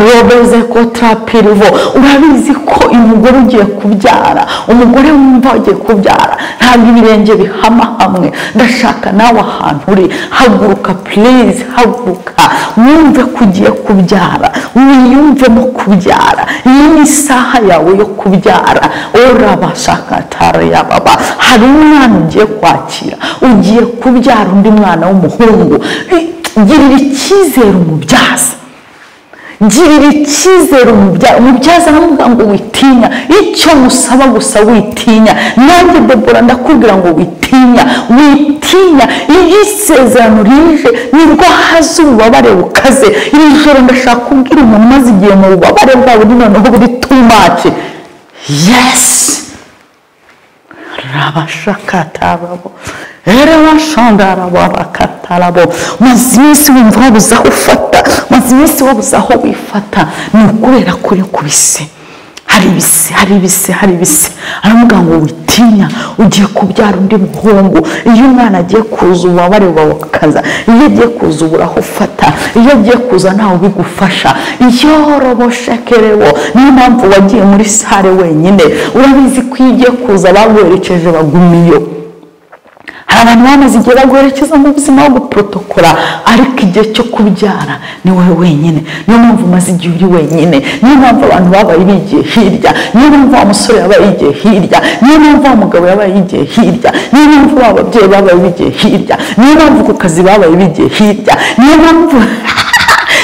robeze ko tarapirivo urabizi ko umugore ugiye kubyara umugore wumva ugiye kubyara ntabwo ibirenge bihama hamwe ndashaka nawe ahantu uri haguruka purize haguruka wumve ko ugiye kubyara wiyumvemo kubyara iyi ni isaha yawe yo kubyara urabashakatari yababa hari umwana ugiye kwakira ugiye kubyara undi mwana w'umuhungu girira icyizere umubyaza girira icyizere umubyaza aramubwira ngo witinya icyo musaba gusa witinya nanjye debora ndakubwira ngo witinya witinya iyo isezerano rije nibwo haza ububabare bukaze iri joro ndashaka kubwira umuntu umaze igihe mu bubabare bwawe buri noneho buri tumaci yesi rabashakatarabo rabashondarabakatarabo maze iminsi wumva wabuze aho ufata maze iminsi wabuze aho wifata ni ukubera ko uri kubise hari ibise hari ibise hari ibise aravuga ngo witinya ugiye kubyara undi muhungu iyo umwana agiye kuza ububabare buba bukaza iyo agiye kuza ubura aho ufata iyo agiye kuza ntawe ubigufasha iyo roboshekerewo niyo mpamvu wagiye muri sare wenyine urabizi ko iyo ugiye kuza baguherekeje bagumiyo hari abantu bamaze igihe baguherekeza mu buzima bwo guporotokora ariko igihe cyo kubyara ni wowe wenyine niyo mpamvu umaze igihe uri wenyine niyo mpamvu abantu babaye bigiye hirya niyo mpamvu wa musore yabaye yigiye hirya niyo mpamvu wa mugabo yabaye yigiye hirya niyo mpamvu wa babyeyi babaye bigiye hirya niyo mpamvu ku kazi babaye bigiye hirya niyo mpamvu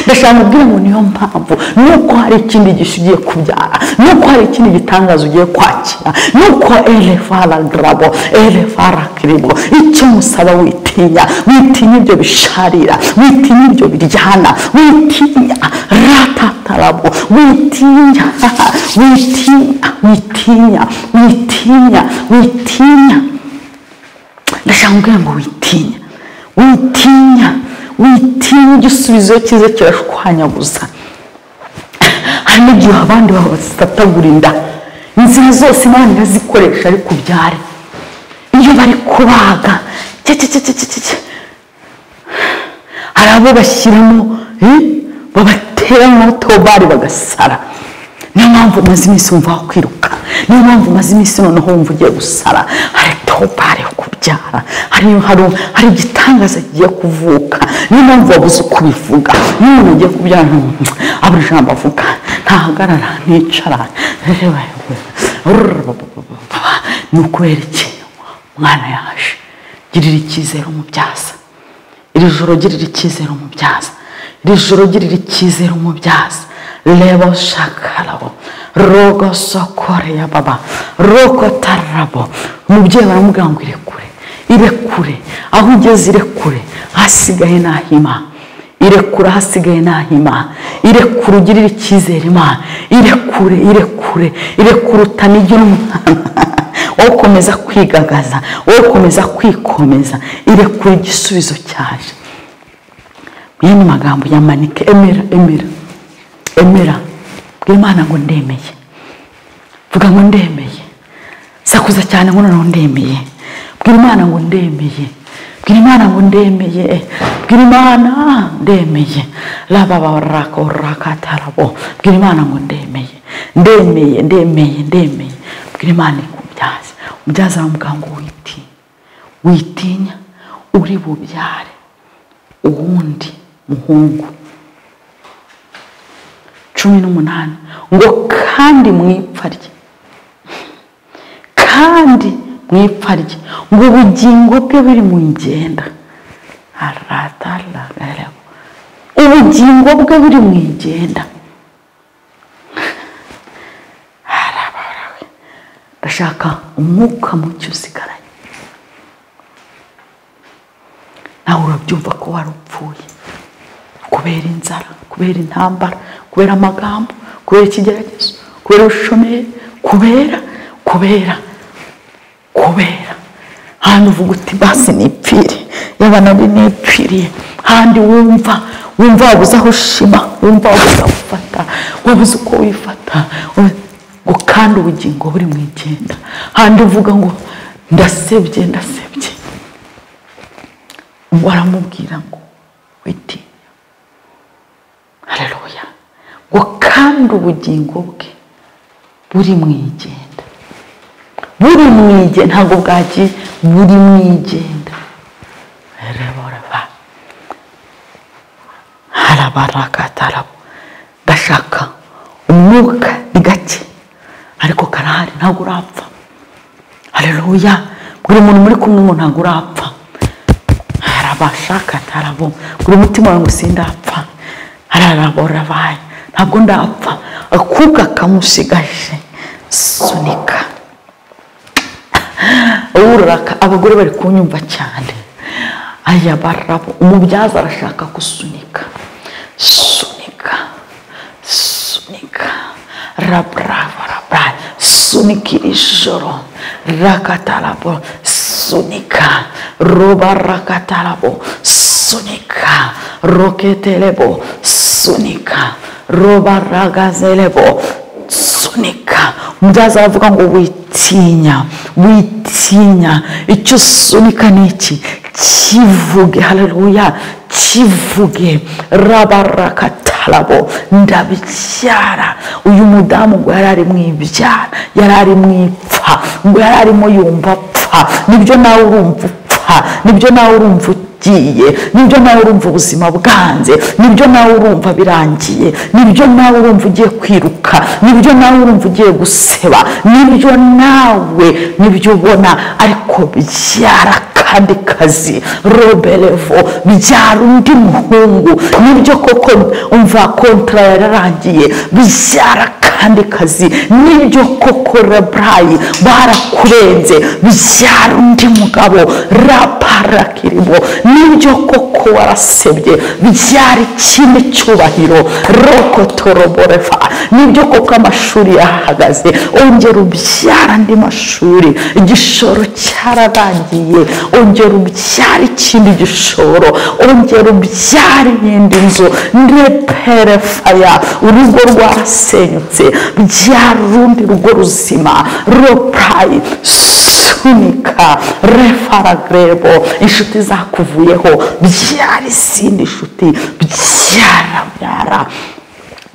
ndashaka kubwira ngo niyo mpamvu nuko hari ikindi gisha ugiye kubyara nuko hari ikindi gitangazo ugiye kwakira nuko elefara garabo elefara kiribo icyo musaba witinya witinya ibyo bisharira witinya ibyo biryana witinya ratatarabo witinya witinya witinya witinya witinya ndashaka kubwira ngo witinya witinya witinya igisubizo cyiza kirashwanyaguza hari n'igihe abandi babatatagura inda inzira zose imana irazikoresha ariko ubyare iyo bari kubaga hari abo bashyiramo babatera nk'aho bari bagasara niyo mpamvu umaze iminsi wumva wakwiruka niyo mpamvu umaze iminsi noneho wumva ugiye gusara hari topari yo kubyara hari igitangaza kigiye kuvuka niyo mpamvu wabuze uko ubivuga niyo umuntu ugiye kubyara abura ijambo avuga ntahagarara nticara ni ukubera ikintu umwana yaje girira icyizere umubyaza iri joro girira icyizere umubyaza iri joro girira icyizere umubyaza lebo shakarabo rogo sokore ya baba roko tarabo umubyeyi baramubwira ngo irekure irekure aho ugeze irekure hasigaye nahima irekura hasigaye ntahima irekura ugirire icyizere imana irekure irekure irekura utanigira umwana wowe ukomeza kwigagaza wowe ukomeza kwikomeza irekura igisubizo cyaje mwene magambo ya manike emera emera emera bwira imana ngo ndemeye vuga ngo ndemeye sakuza cyane ngo noneho ndemeye bwira imana ngo ndemeye bwira imana ngo ndemeye bwira imana ndemeye rababarako rakatarabo bwira imana ngo ndemeye ndemeye ndemeye ndemeye bwira imana umubyaza umubyaza aramubwira ngo witinya witinya uri bubyare uwundi muhungu cumi n'umunani ngo kandi mu ipfa rye kandi mu ipfa rye ngo ubugingo bwe buri mu ngenda arataragaraho ubugingo bwe buri mu igenda arabarawe ndashaka umwuka muke usigaranye nawe urabyumva ko warupfuye kubera inzara kubera intambara kubera amagambo kubera ikigeragezo kubera ubushomeri kubera kubera kubera hano uvuga uti basi nipfire yaba nawe nipfiriye handi wumva wumva wabuze aho ushima wumva wabuze aho ufata wabuze uko wifata ngo kandi ubugingo buri mu igenda handi uvuga ngo ndasebye ndasebye waramubwira ngo witinya hareruya ngo kandi ubugingo bwe buri mu igenda buri mu igenda ntabwo bwagiye buri mu igenda reboreba harabarakatarabo ndashaka umwuka ni gake ariko karahari ntabwo urapfa hareruya buri muntu muri kumwe ngo ntabwo urapfa harabashakatarabo buri mutima wawe ngo sindapfa hararaborabaye ntabwo ndapfa akuka kamushigaje sunika ururaka abagore bari kunyumva cyane aya barabo umubyaza arashaka gusunika sunika sunika rabrava rabara sunika iri joro rakatarabo sunika roba rakatarabo sunika roketerebo sunika roba ragazelebo sunika umubyaza aravuga ngo witinya witinya icyo usunika ni iki kivuge hareruya kivuge rabarakatarabo ndabyara uyu mudamu ngo yari ari mu ibyara yari ari mu ipfa ngo yari arimo yumva apfa nibyo nawe urumva upfa nibyo nawe urumva ugiye nibyo nawe urumva ubuzima bwanze nibyo nawe urumva birangiye nibyo nawe urumva ugiye kwiruka nibyo nawe urumva ugiye guseba nibyo nawe nibyo ubona ariko byara kandi kazi roberevo byara undi muhungu nibyo koko umva kontara yararangiye byara kandi kazi nibyo koko raburayi barakurenze byara undi mugabo raparakiribo nibyo koko warasebye byara ikindi cyubahiro rokotoroborefa nibyo koko amashuri yahagaze ongera ubyara andi mashuri igishoro cyararangiye ongera ubyara ikindi gishoro ongera ubyara iyindi nzu ndeperefaya urugo rwarasenyutse byara urundi rugo ruzima ropayi sunika refaragrebo inshuti zakuvuyeho byara izindi nshuti byara byara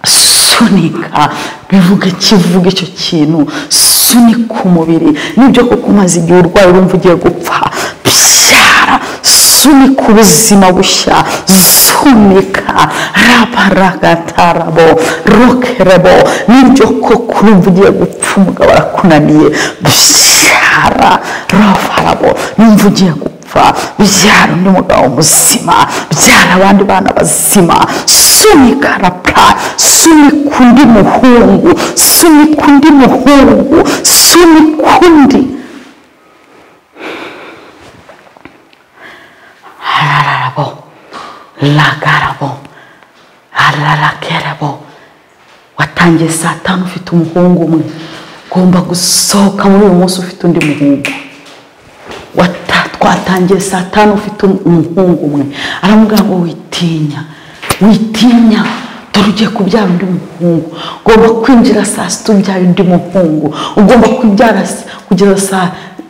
sunika bivuga kivuga icyo kintu sunika umubiri nibyo kuko umaze igihe urwaye urumva ugiye gupfa byara sunika ubuzima bushya sunika rabaragatarabo rokerebo nibyo koko urumva ugiye gupfa umugabo arakunaniye byara rafarabo numva ugiye gupfa kuva byara undi mugabo muzima byara abandi bana bazima sunika rapa sunika undi muhungu sunika undi muhungu sunika undi harararabo lagarabo hararakerabo watangiye saa tanu ufite umuhungu umwe ugomba gusohoka muri uyu munsi ufite undi muhungu Wata- twatangiye saa tanu ufite um- umuhungu umwe aramubwira ngo witinya witinya dore ugiye kubyara undi muhungu ugomba kwinjira saa sita ubyaye undi muhungu ugomba kubyara s- kugeza saa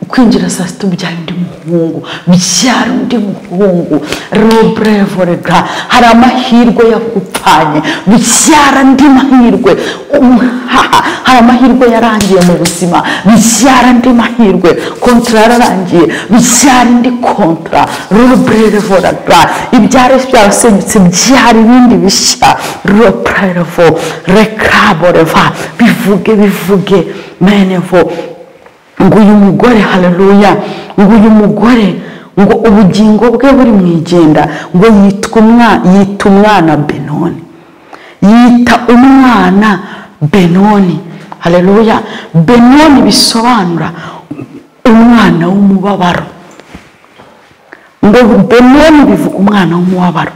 kwinjira saa sita ubyaye undi muhungu byara undi muhungu robrevorega hari amahirwe yakupfanye byara andi mahirwe umuhaha hari amahirwe yarangiye mu buzima byara andi mahirwe kontra yararangiye byara indi kontra robrevorega ibyara byarasenyutse byara ibindi bishya robrevo rekaboreva bivuge bivuge menevo ngo uyu mugore haleluya ngo uyu mugore ngo ubugingo bwe buri mu igenda ngo yitwa umwana yita umwana benoni yita umwana benoni haleluya benoni bisobanura umwana w'umubabaro ngo benoni bivuga umwana w'umubabaro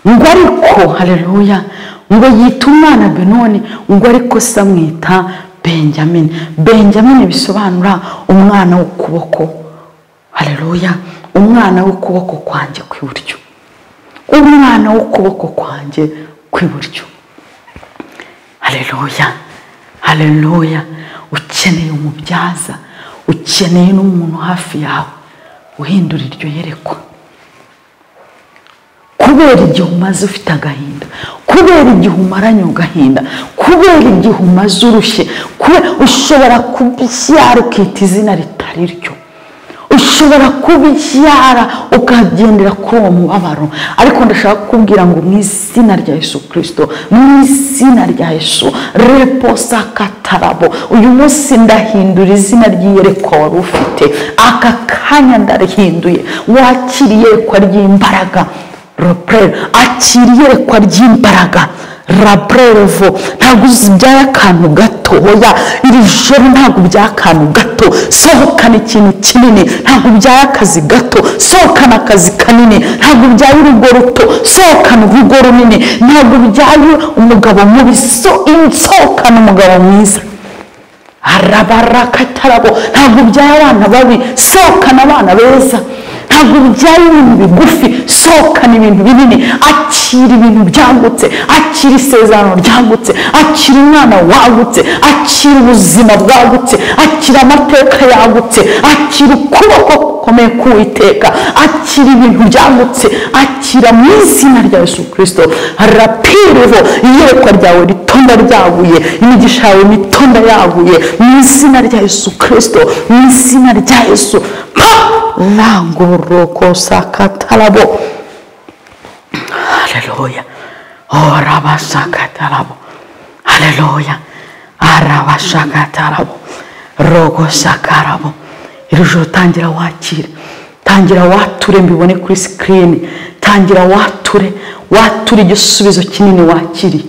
ngo ariko haleluya ngo yita umwana benoni ngo ariko se amwita benjamin benjamin bisobanura umwana w'ukuboko haleluya umwana w'ukuboko kwanjye kw'iburyo umwana w'ukuboko kwanjye kw'iburyo haleluya haleluya ukeneye umubyaza ukeneye n'umuntu hafi yawe uhindura iryo yerekwa kubera igihe umaze ufite agahinda kubera igihe umaranye agahinda kubera igihe umaze urushye kubera ushobora kubyara ukita izina ritari ryo ushobora kubyara ukagendera kuri uwo mubabaro ariko ndashaka kukubwira ngo mu izina rya yesu kirisito mu izina rya yesu reposa katarabo uyu munsi ndahindura izina ry'iyerekwa wari ufite aka kanya ndarihinduye wakira iyerekwa ry'imbaraga rapureri akira iyerekwa ry'imbaraga rapurerivo ntabwo byaye akantu gatoya iri joro ntabwo byaye akantu gato sohokana ikintu kinini ntabwo byaye akazi gato sohokana akazi kanini ntabwo byaye urugo ruto sohokana urugo runini ntabwo byaye umugabo mubi so sohokana umugabo mwiza arabarakatarabo ntabwo byaba abana babi sohokana abana beza ntabwo byaba ibintu bigufi sohokana ibintu binini akira ibintu byagutse akira isezerano ryagutse akira umwana wagutse akira ubuzima bwagutse akira amateka yagutse akira ukuboko gukomeye k'uwiteka akira ibintu byagutse akira mu izina rya yesu kirisito rapirivo iyerekwa ryawe ritonda ryaguye imigisha yawe mitonda yaguye mu izina rya yesu kirisito mu izina rya yesu pa langorokosakatarabo haleluya orabasakatarabo haleluya arabashakatarabo rogosakarabo iri joro tangira wakire tangira wature mbibone kuri sikirini tangira wature wature igisubizo kinini wakiriye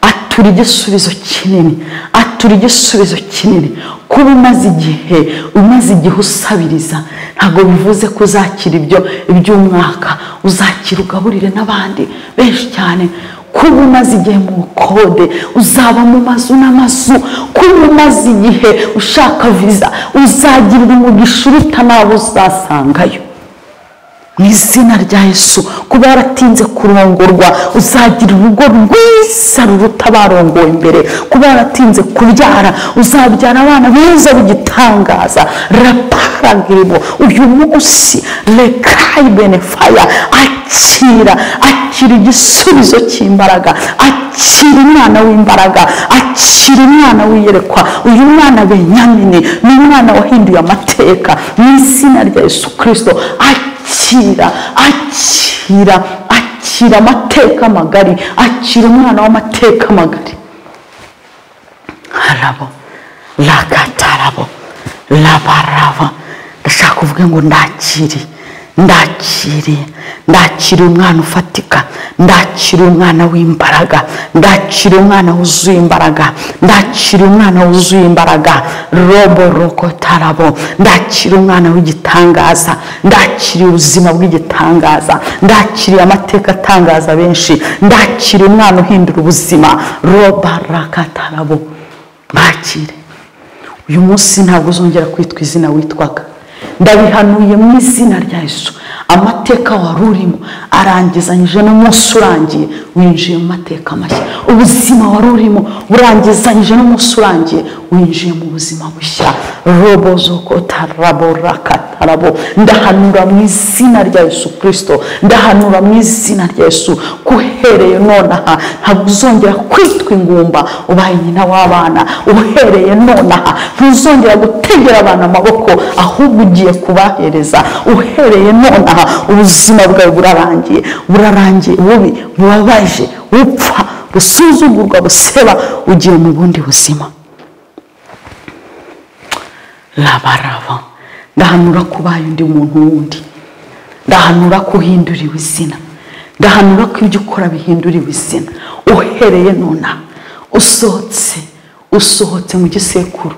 atura igisubizo kinini atura igisubizo kinini kuba umaze igihe umaze igihe usabiriza ntabwo bivuze ko uzakira ibyo iby'umwaka uzakira ugaburire n'abandi benshi cyane kuba umaze igihe mu bukode uzaba mu mazu n'amazu kuba umaze igihe ushaka viza uzagirira umugisha uruta n'abo uzasangayo mu izina rya yesu kuba yaratinze kurongorwa uzagira urugo rwiza ruruta barongowe mbere kuba yaratinze kubyara uzabyara abana beza b'igitangaza raparagiribo uyu munsi rekayi benefaya akira akira igisubizo cy'imbaraga akira umwana w'imbaraga akira umwana w'iyerekwa uyu mwana benyamini ni umwana wahinduye amateka mu izina rya yesu kirisito akira akira akira amateka magari akira umwana w'amateka magari harabo ragatarabo rabarava ndashaka kuvuga ngo ndakiriye ndakiriye ndakira umwana ufatika ndakira umwana w'imbaraga ndakira umwana wuzuye imbaraga ndakira umwana wuzuye imbaraga robo roko tarabo ndakira umwana w'igitangaza ndakiriye ubuzima bw'igitangaza ndakiriye amateka atangaza benshi ndakira umwana uhindura ubuzima roba rakatarabo mwakire uyu munsi ntabwo uzongera kwitwa izina witwaga ndabihanuye mu izina rya Yesu amateka wari urimo arangizanyije n'umunsi urangiye winjiye mu mateka mashya ubuzima wari urimo burangizanyije n'umunsi urangiye winjiye mu buzima bushya robo zoko tarabo rakatarabo ndahanura mu izina rya Yesu kirisito ndahanura mu izina rya Yesu kuhereye nonaha ntabwo uzongera kwitwa ingumba ubaye nyina w'abana uhereye nonaha ntuzongera gutegera abana amaboko ahubwo ugiye kubahereza uhereye nonaha ubuzima bwawe burarangiye burarangiye bubi bubabaje bupfa busuzugurwa buseba ugiye mu bundi buzima rabaraba ndahanura kubaye undi muntu wundi ndahanura ko uhinduriwe izina ndahanura ko ibyo ukora bihinduriwe izina uhereye nonaha usohotse usohotse mu gisekuru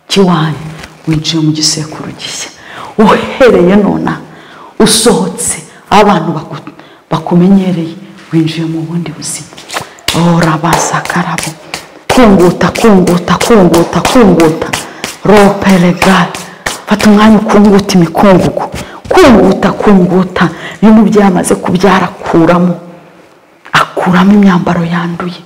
cy'iwanyu winjiye mu gisekuru gishya uhereye nona usohotse abantu baku- bakumenyereye winjiye mu bundi buzima ora basakarabo kunguta kunguta kunguta kunguta roperegal fata umwanya ukunguta imikungugu kunguta kunguta iyo umubyeyi amaze kubyara akuramo akuramo imyambaro yanduye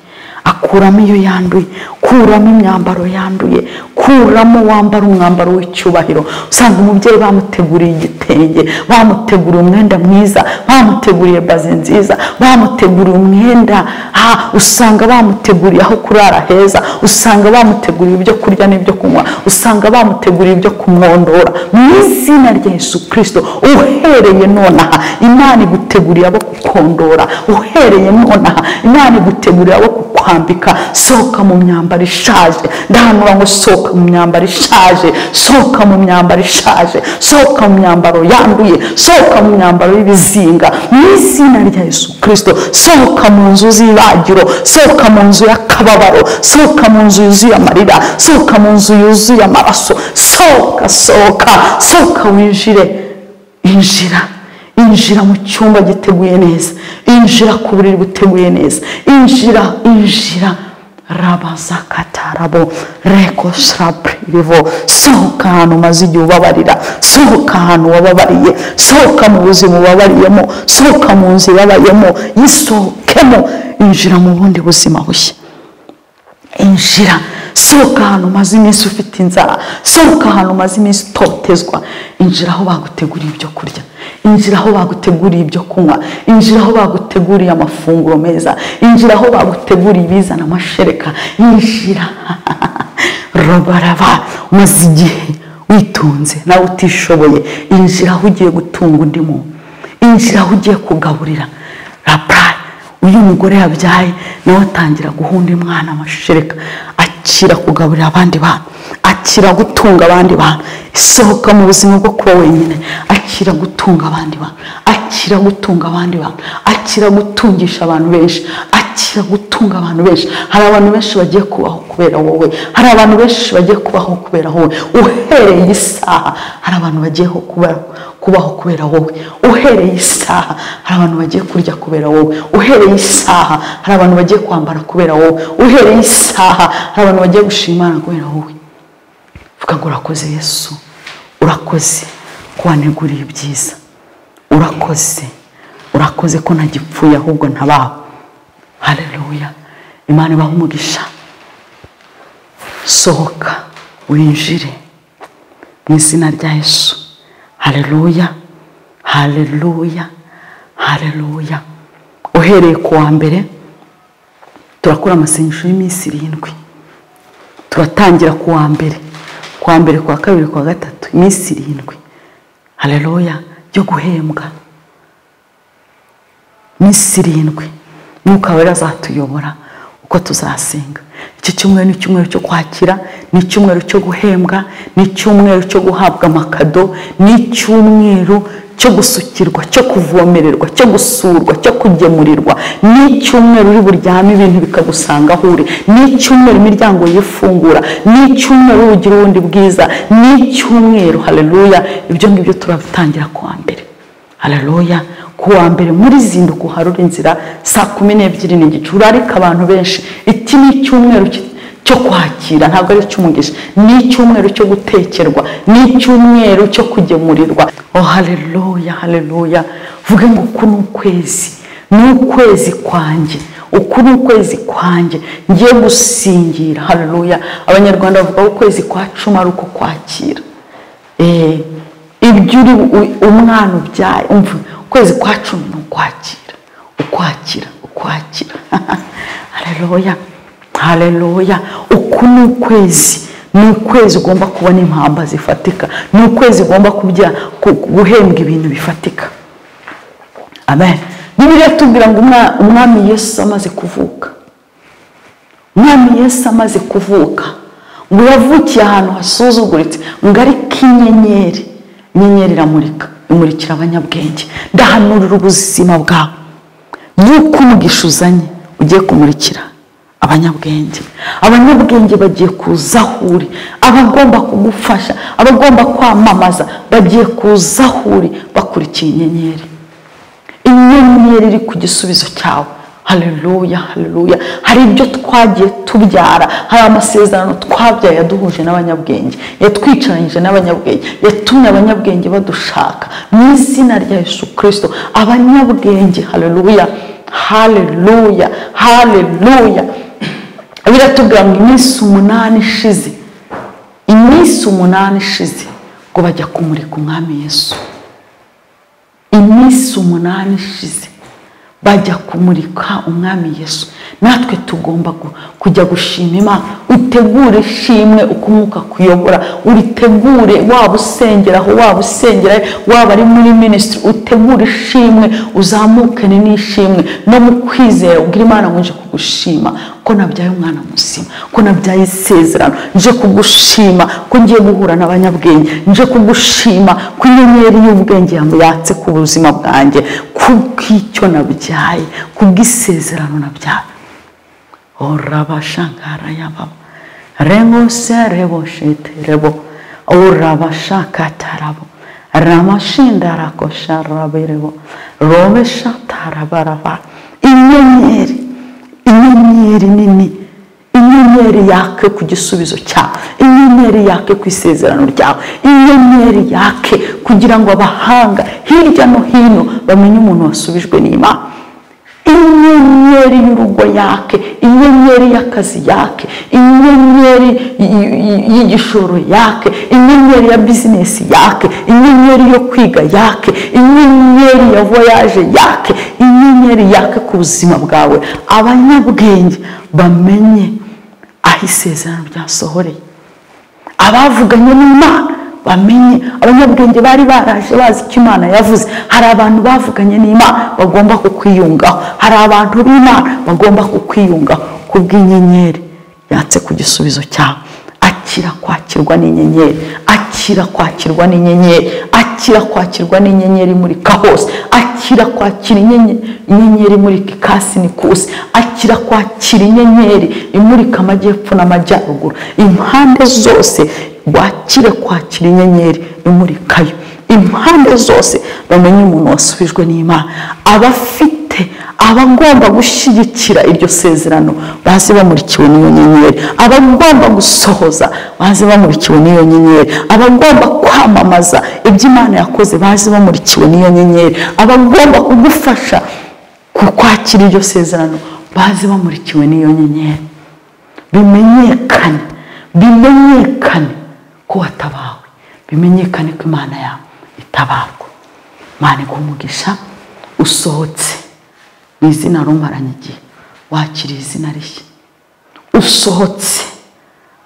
akuramo iyo yanduye kuramo imyambaro yanduye kuramo wambara umwambaro w'icyubahiro usanga umubyeyi bamuteguriye igitenge bamuteguriye umwenda mwiza bamuteguriye baze nziza bamuteguriye umwenda ah, usanga bamuteguriye aho kurara heza usanga bamuteguriye ibyo kurya n'ibyo kunywa usanga bamuteguriye ibyo kumwondora mu izina rya yesu kirisito uhereye nonaha imana iguteguriye abo kukondora uhereye nonaha imana iguteguriye abo kukwambika sohoka mu myambaro ishaje ndahanura ngo sohoka mu myambaro ishaje sohoka mu myambaro ishaje sohoka mu myambaro yanduye sohoka mu myambaro y'ibizinga mu izina rya yesu kirisito sohoka mu nzu z'ibagiro sohoka mu nzu y'akababaro sohoka mu nzu yuzuye amarira sohoka mu nzu yuzuye amaraso sohoka sohoka sohoka winjire injira injira mu cyumba giteguye neza injira ku buriri buteguye neza injira injira rabazakatarabo reko sharapirivo sohoka ahantu umaze igihe ubabarira sohoka ahantu wababariye sohoka mu buzima ubabariyemo sohoka mu nzu ibabayemo yisohokemo injira mu bundi buzima bushya injira sohoka ahantu umaze iminsi ufite inzara sohoka ahantu umaze iminsi utotezwa injira aho baguteguriye ibyo kurya injira aho baguteguriye ibyo kunywa injira aho baguteguriye amafunguro meza injira aho baguteguriye ibizana amashereka injira robaraba umaze igihe witunze nawe utishoboye injira aho ugiye gutunga undi muntu injira aho ugiye kugaburira rapurayi uyu mugore yabyaye nawe atangira guhunda umwana amashereka akira kugaburira abandi bantu akira gutunga abandi bantu isohoka mu buzima bwo kuba wenyine akira gutunga abandi bantu akira gutunga abandi bantu akira gutungisha abantu benshi akira gutunga abantu benshi hari abantu benshi bagiye kubaho kubera wowe hari abantu benshi bagiye kubaho kubera wowe uhereye isaha hari abantu bagiye kubaho kubaho kubera wowe uhereye isaha hari abantu bagiye kurya kubera wowe uhereye isaha hari abantu bagiye kwambara kubera wowe uhereye isaha hari abantu bagiye gushimana kubera wowe vuga ngo urakoze yesu urakoze ko waneguriye ibyiza urakoze urakoze ko ntagipfuye ahubwo ntabaho hareruya imana ibaha umugisha sohoka winjire mu izina rya yesu hareruya hareruya hareruya uhereye ku wa mbere turakora amasengesho y'iminsi irindwi turatangira ku wa mbere ku wa mbere ku wa kabiri ku wa gatatu iminsi irindwi hareruya yo guhembwa iminsi irindwi mwuka wera azatuyobora ko tuzasenga iki cyumweru ni icyumweru cyo kwakira ni icyumweru cyo guhembwa ni icyumweru cyo guhabwa amakado ni icyumweru cyo gusukirwa cyo kuvomererwa cyo gusurwa cyo kugemurirwa ni icyumweru uri buryame ibintu bikagusanga aho uri ni icyumweru imiryango yifungura ni icyumweru ugira ubundi bwiza ni icyumweru hareruya ibyo ngibyo turabitangira kuwa mbere hararoya ku wa mbere muri zinduka uharura inzira saa kumi n'ebyiri n'igice urarika abantu benshi iki ni icyumweru ki- cyo kwakira ntabwo ari icy'umugisha ni icyumweru cyo gutekerwa ni icyumweru cyo kugemurirwa oh hareruya hareruya vuge ngo uku ni ukwezi ni ukwezi kwanjye uku ni ukwezi kwanjye ngiye gusingira hareruya abanyarwanda bavuga ko ukwezi kwa cumi ari uko kwakira Eh, ibyo uri u- umwana ubyaye umva ukwezi kwa cumi ni ukwakira ukwakira ukwakira hareruya hareruya uku ni ukwezi ni ukwezi ugomba kubona impamba zifatika ni ukwezi ugomba kubya ku- guhembwa ibintu bifatika amen bibiliya tubwira ngo umwa- umwami yesu amaze kuvuka umwami yesu amaze kuvuka ngo yavukiye ahantu hasuzuguritse ngo ari k'inyenyeri inyenyeri iramurika imurikira abanyabwenge ndahanurira ubuzima bwawe y'uko umugisha uzanye ugiye kumurikira abanyabwenge abanyabwenge bagiye kuza aho uri abagomba kugufasha abagomba kwamamaza bagiye kuza aho uri bakurikiye inyenyeri inyenyeri iri ku gisubizo cyawe hareruya hareruya hari ibyo twagiye tubyara hari amasezerano twabyaye yaduhuje n'abanyabwenge yatwicaranyije n'abanyabwenge yatumye abanyabwenge badushaka mu izina rya yesu kirisito abanyabwenge hareruya hareruya hareruya biratubwira ngo iminsi umunani ishize iminsi umunani ishize ngo bajya kumurika umwami yesu iminsi umunani ishize bajya kumurika umwami yesu natwe tugomba gu- kujya gushima imana utegure ishimwe uko umwuka kuyobora uritegure waba usengera aho waba usengera waba ari muri minisitiri utegure ishimwe uzamukane n'ishimwe no mu kwizera ubwira imana ngo nje kugushima ko nabyaye umwana muzima ko nabyaye isezerano nje kugushima ko ngiye guhura n'abanyabwenge nje kugushima ko inyenyeri y'ubwenge yatse ku buzima bwanjye kubw'icyo nabyaye kubw'isezerano nabyaye orabashangara yababa rengose rebosheterebo orabashakatarabo ramashindarakosharaberebo robeshatarabaraba inyenyeri inyenyeri nini inyenyeri yake ku gisubizo cyawe inyenyeri yake ku isezerano ryawe inyenyeri yake kugira ngo abahanga hirya no hino bamenye umuntu wasubijwe n'imana inyenyeri y'urugo yake inyenyeri y'akazi yake inyenyeri y- y- y'igishoro yake inyenyeri ya bizinesi yake inyenyeri yo kwiga yake inyenyeri ya voyaje yake inyenyeri yake ku buzima bwawe abanyabwenge bamenye aho isezerano ryasohoreye abavuganye n'imana bamenye abanyabwenge bari baraje bazi icyo imana yavuze hari abantu bavuganye n'imana bagomba kukwiyungaho hari abantu b'imana bagomba kukwiyungaho kubw'inyenyeri yatse ku gisubizo cyawe akira kwakirwa n'inyenyeri akira kwakirwa n'inyenyeri akira kwakirwa n'inyenyeri imurika hose akira kwakira inyenye- inyenyeri imurika ikasi n'ikusi akira kwakira inyenyeri imurika amajyepfo n'amajyaruguru impande zose wakire kwakira inyenyeri imurikayo impande zose bamenye umuntu wasubijwe n'imana abafite abagomba gushyigikira iryo sezerano baze bamurikiwe n'iyo nyenyeri abagomba gusohoza baze bamurikiwe n'iyo nyenyeri abagomba kwamamaza ibyo imana yakoze baze bamurikiwe n'iyo nyenyeri abagomba kugufasha ku kwakira iryo sezerano baze bamurikiwe n'iyo nyenyeri bimenyekane bimenyekane ko watabawe bimenyekane ko imana yawe itabarwa imana iguha usohotse mu izina rumaranye igihe wakiriye izina rishya usohotse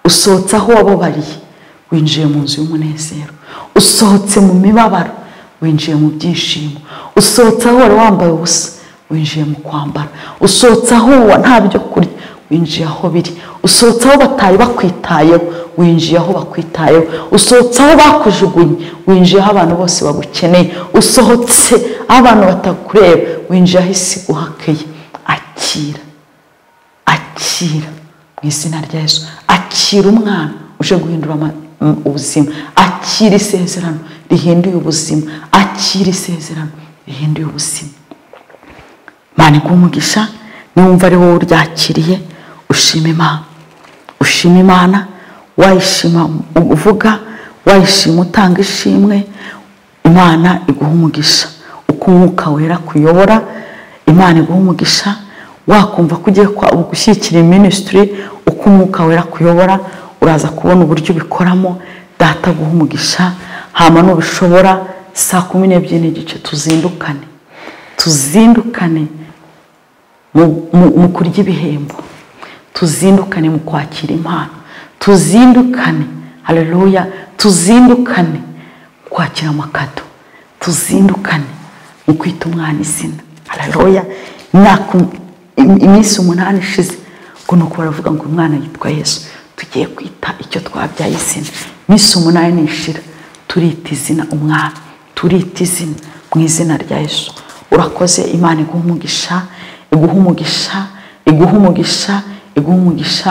usohotse aho wababariye winjiye mu nzu y'umunezero usohotse mu mibabaro winjiye mu byishimo usohotse aho wari wambaye ubusa winjiye mu kwambara usohotse aho wa- nta byo kurya winjiye aho biri usohotse aho batari bakwitayeho winjiye aho bakwitayeho usohotse aho bakujugunye winjiye aho abantu bose bagukeneye usohotse aho abantu batakureba winjiye aho isi iguhakeye akira akira mu izina rya Yesu akira umwana uje guhindura ama- m- ubuzima akira isezerano rihinduye ubuzima akira isezerano rihinduye ubuzima mani umugisha niwumva ari wowe uryakiriye ushima imana ushima imana wayishima uvuga wayishima utanga ishimwe imana iguha umugisha uko umwuka wera kuyobora imana iguha umugisha wakumva ko ugiye kwa- gushyigikira minisitiri uko umwuka wera kuyobora uraza kubona uburyo ubikoramo data guha umugisha hama nubishobora saa kumi n'ebyiri n'igice tuzindukane tuzindukane mu- mu mu kurya ibihembo tuzindukane mu kwakira impano tuzindukane haleluya tuzindukane mu kwakira amakado tuzindukane mu kwita umwana izina haleluya imyaka um- im- iminsi umunani ishize ngo nuko baravuga ngo uyu mwana yitwa yesu tugiye kwita icyo twabyaye izina iminsi umunani ishira turita izina umwana turita izina mu izina rya yesu urakoze imana iguha umugisha iguha umugisha iguha umugisha iguha umugisha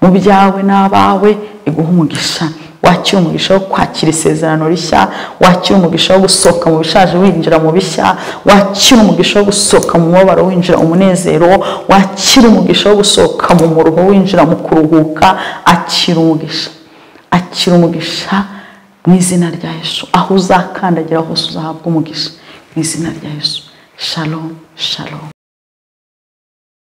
mu byawe n'abawe iguha umugisha wakira umugisha wo kwakira isezerano rishya wakira umugisha wo gusohoka mu bishaje winjira mu bishya wakira umugisha wo gusohoka mu mubabaro winjira umunezero wakira umugisha wo gusohoka mu muruho winjira mu kuruhuka akira umugisha akira umugisha mu izina rya yesu aho uzakandagira hose uzahabwa umugisha mu izina rya yesu shalomu shalomu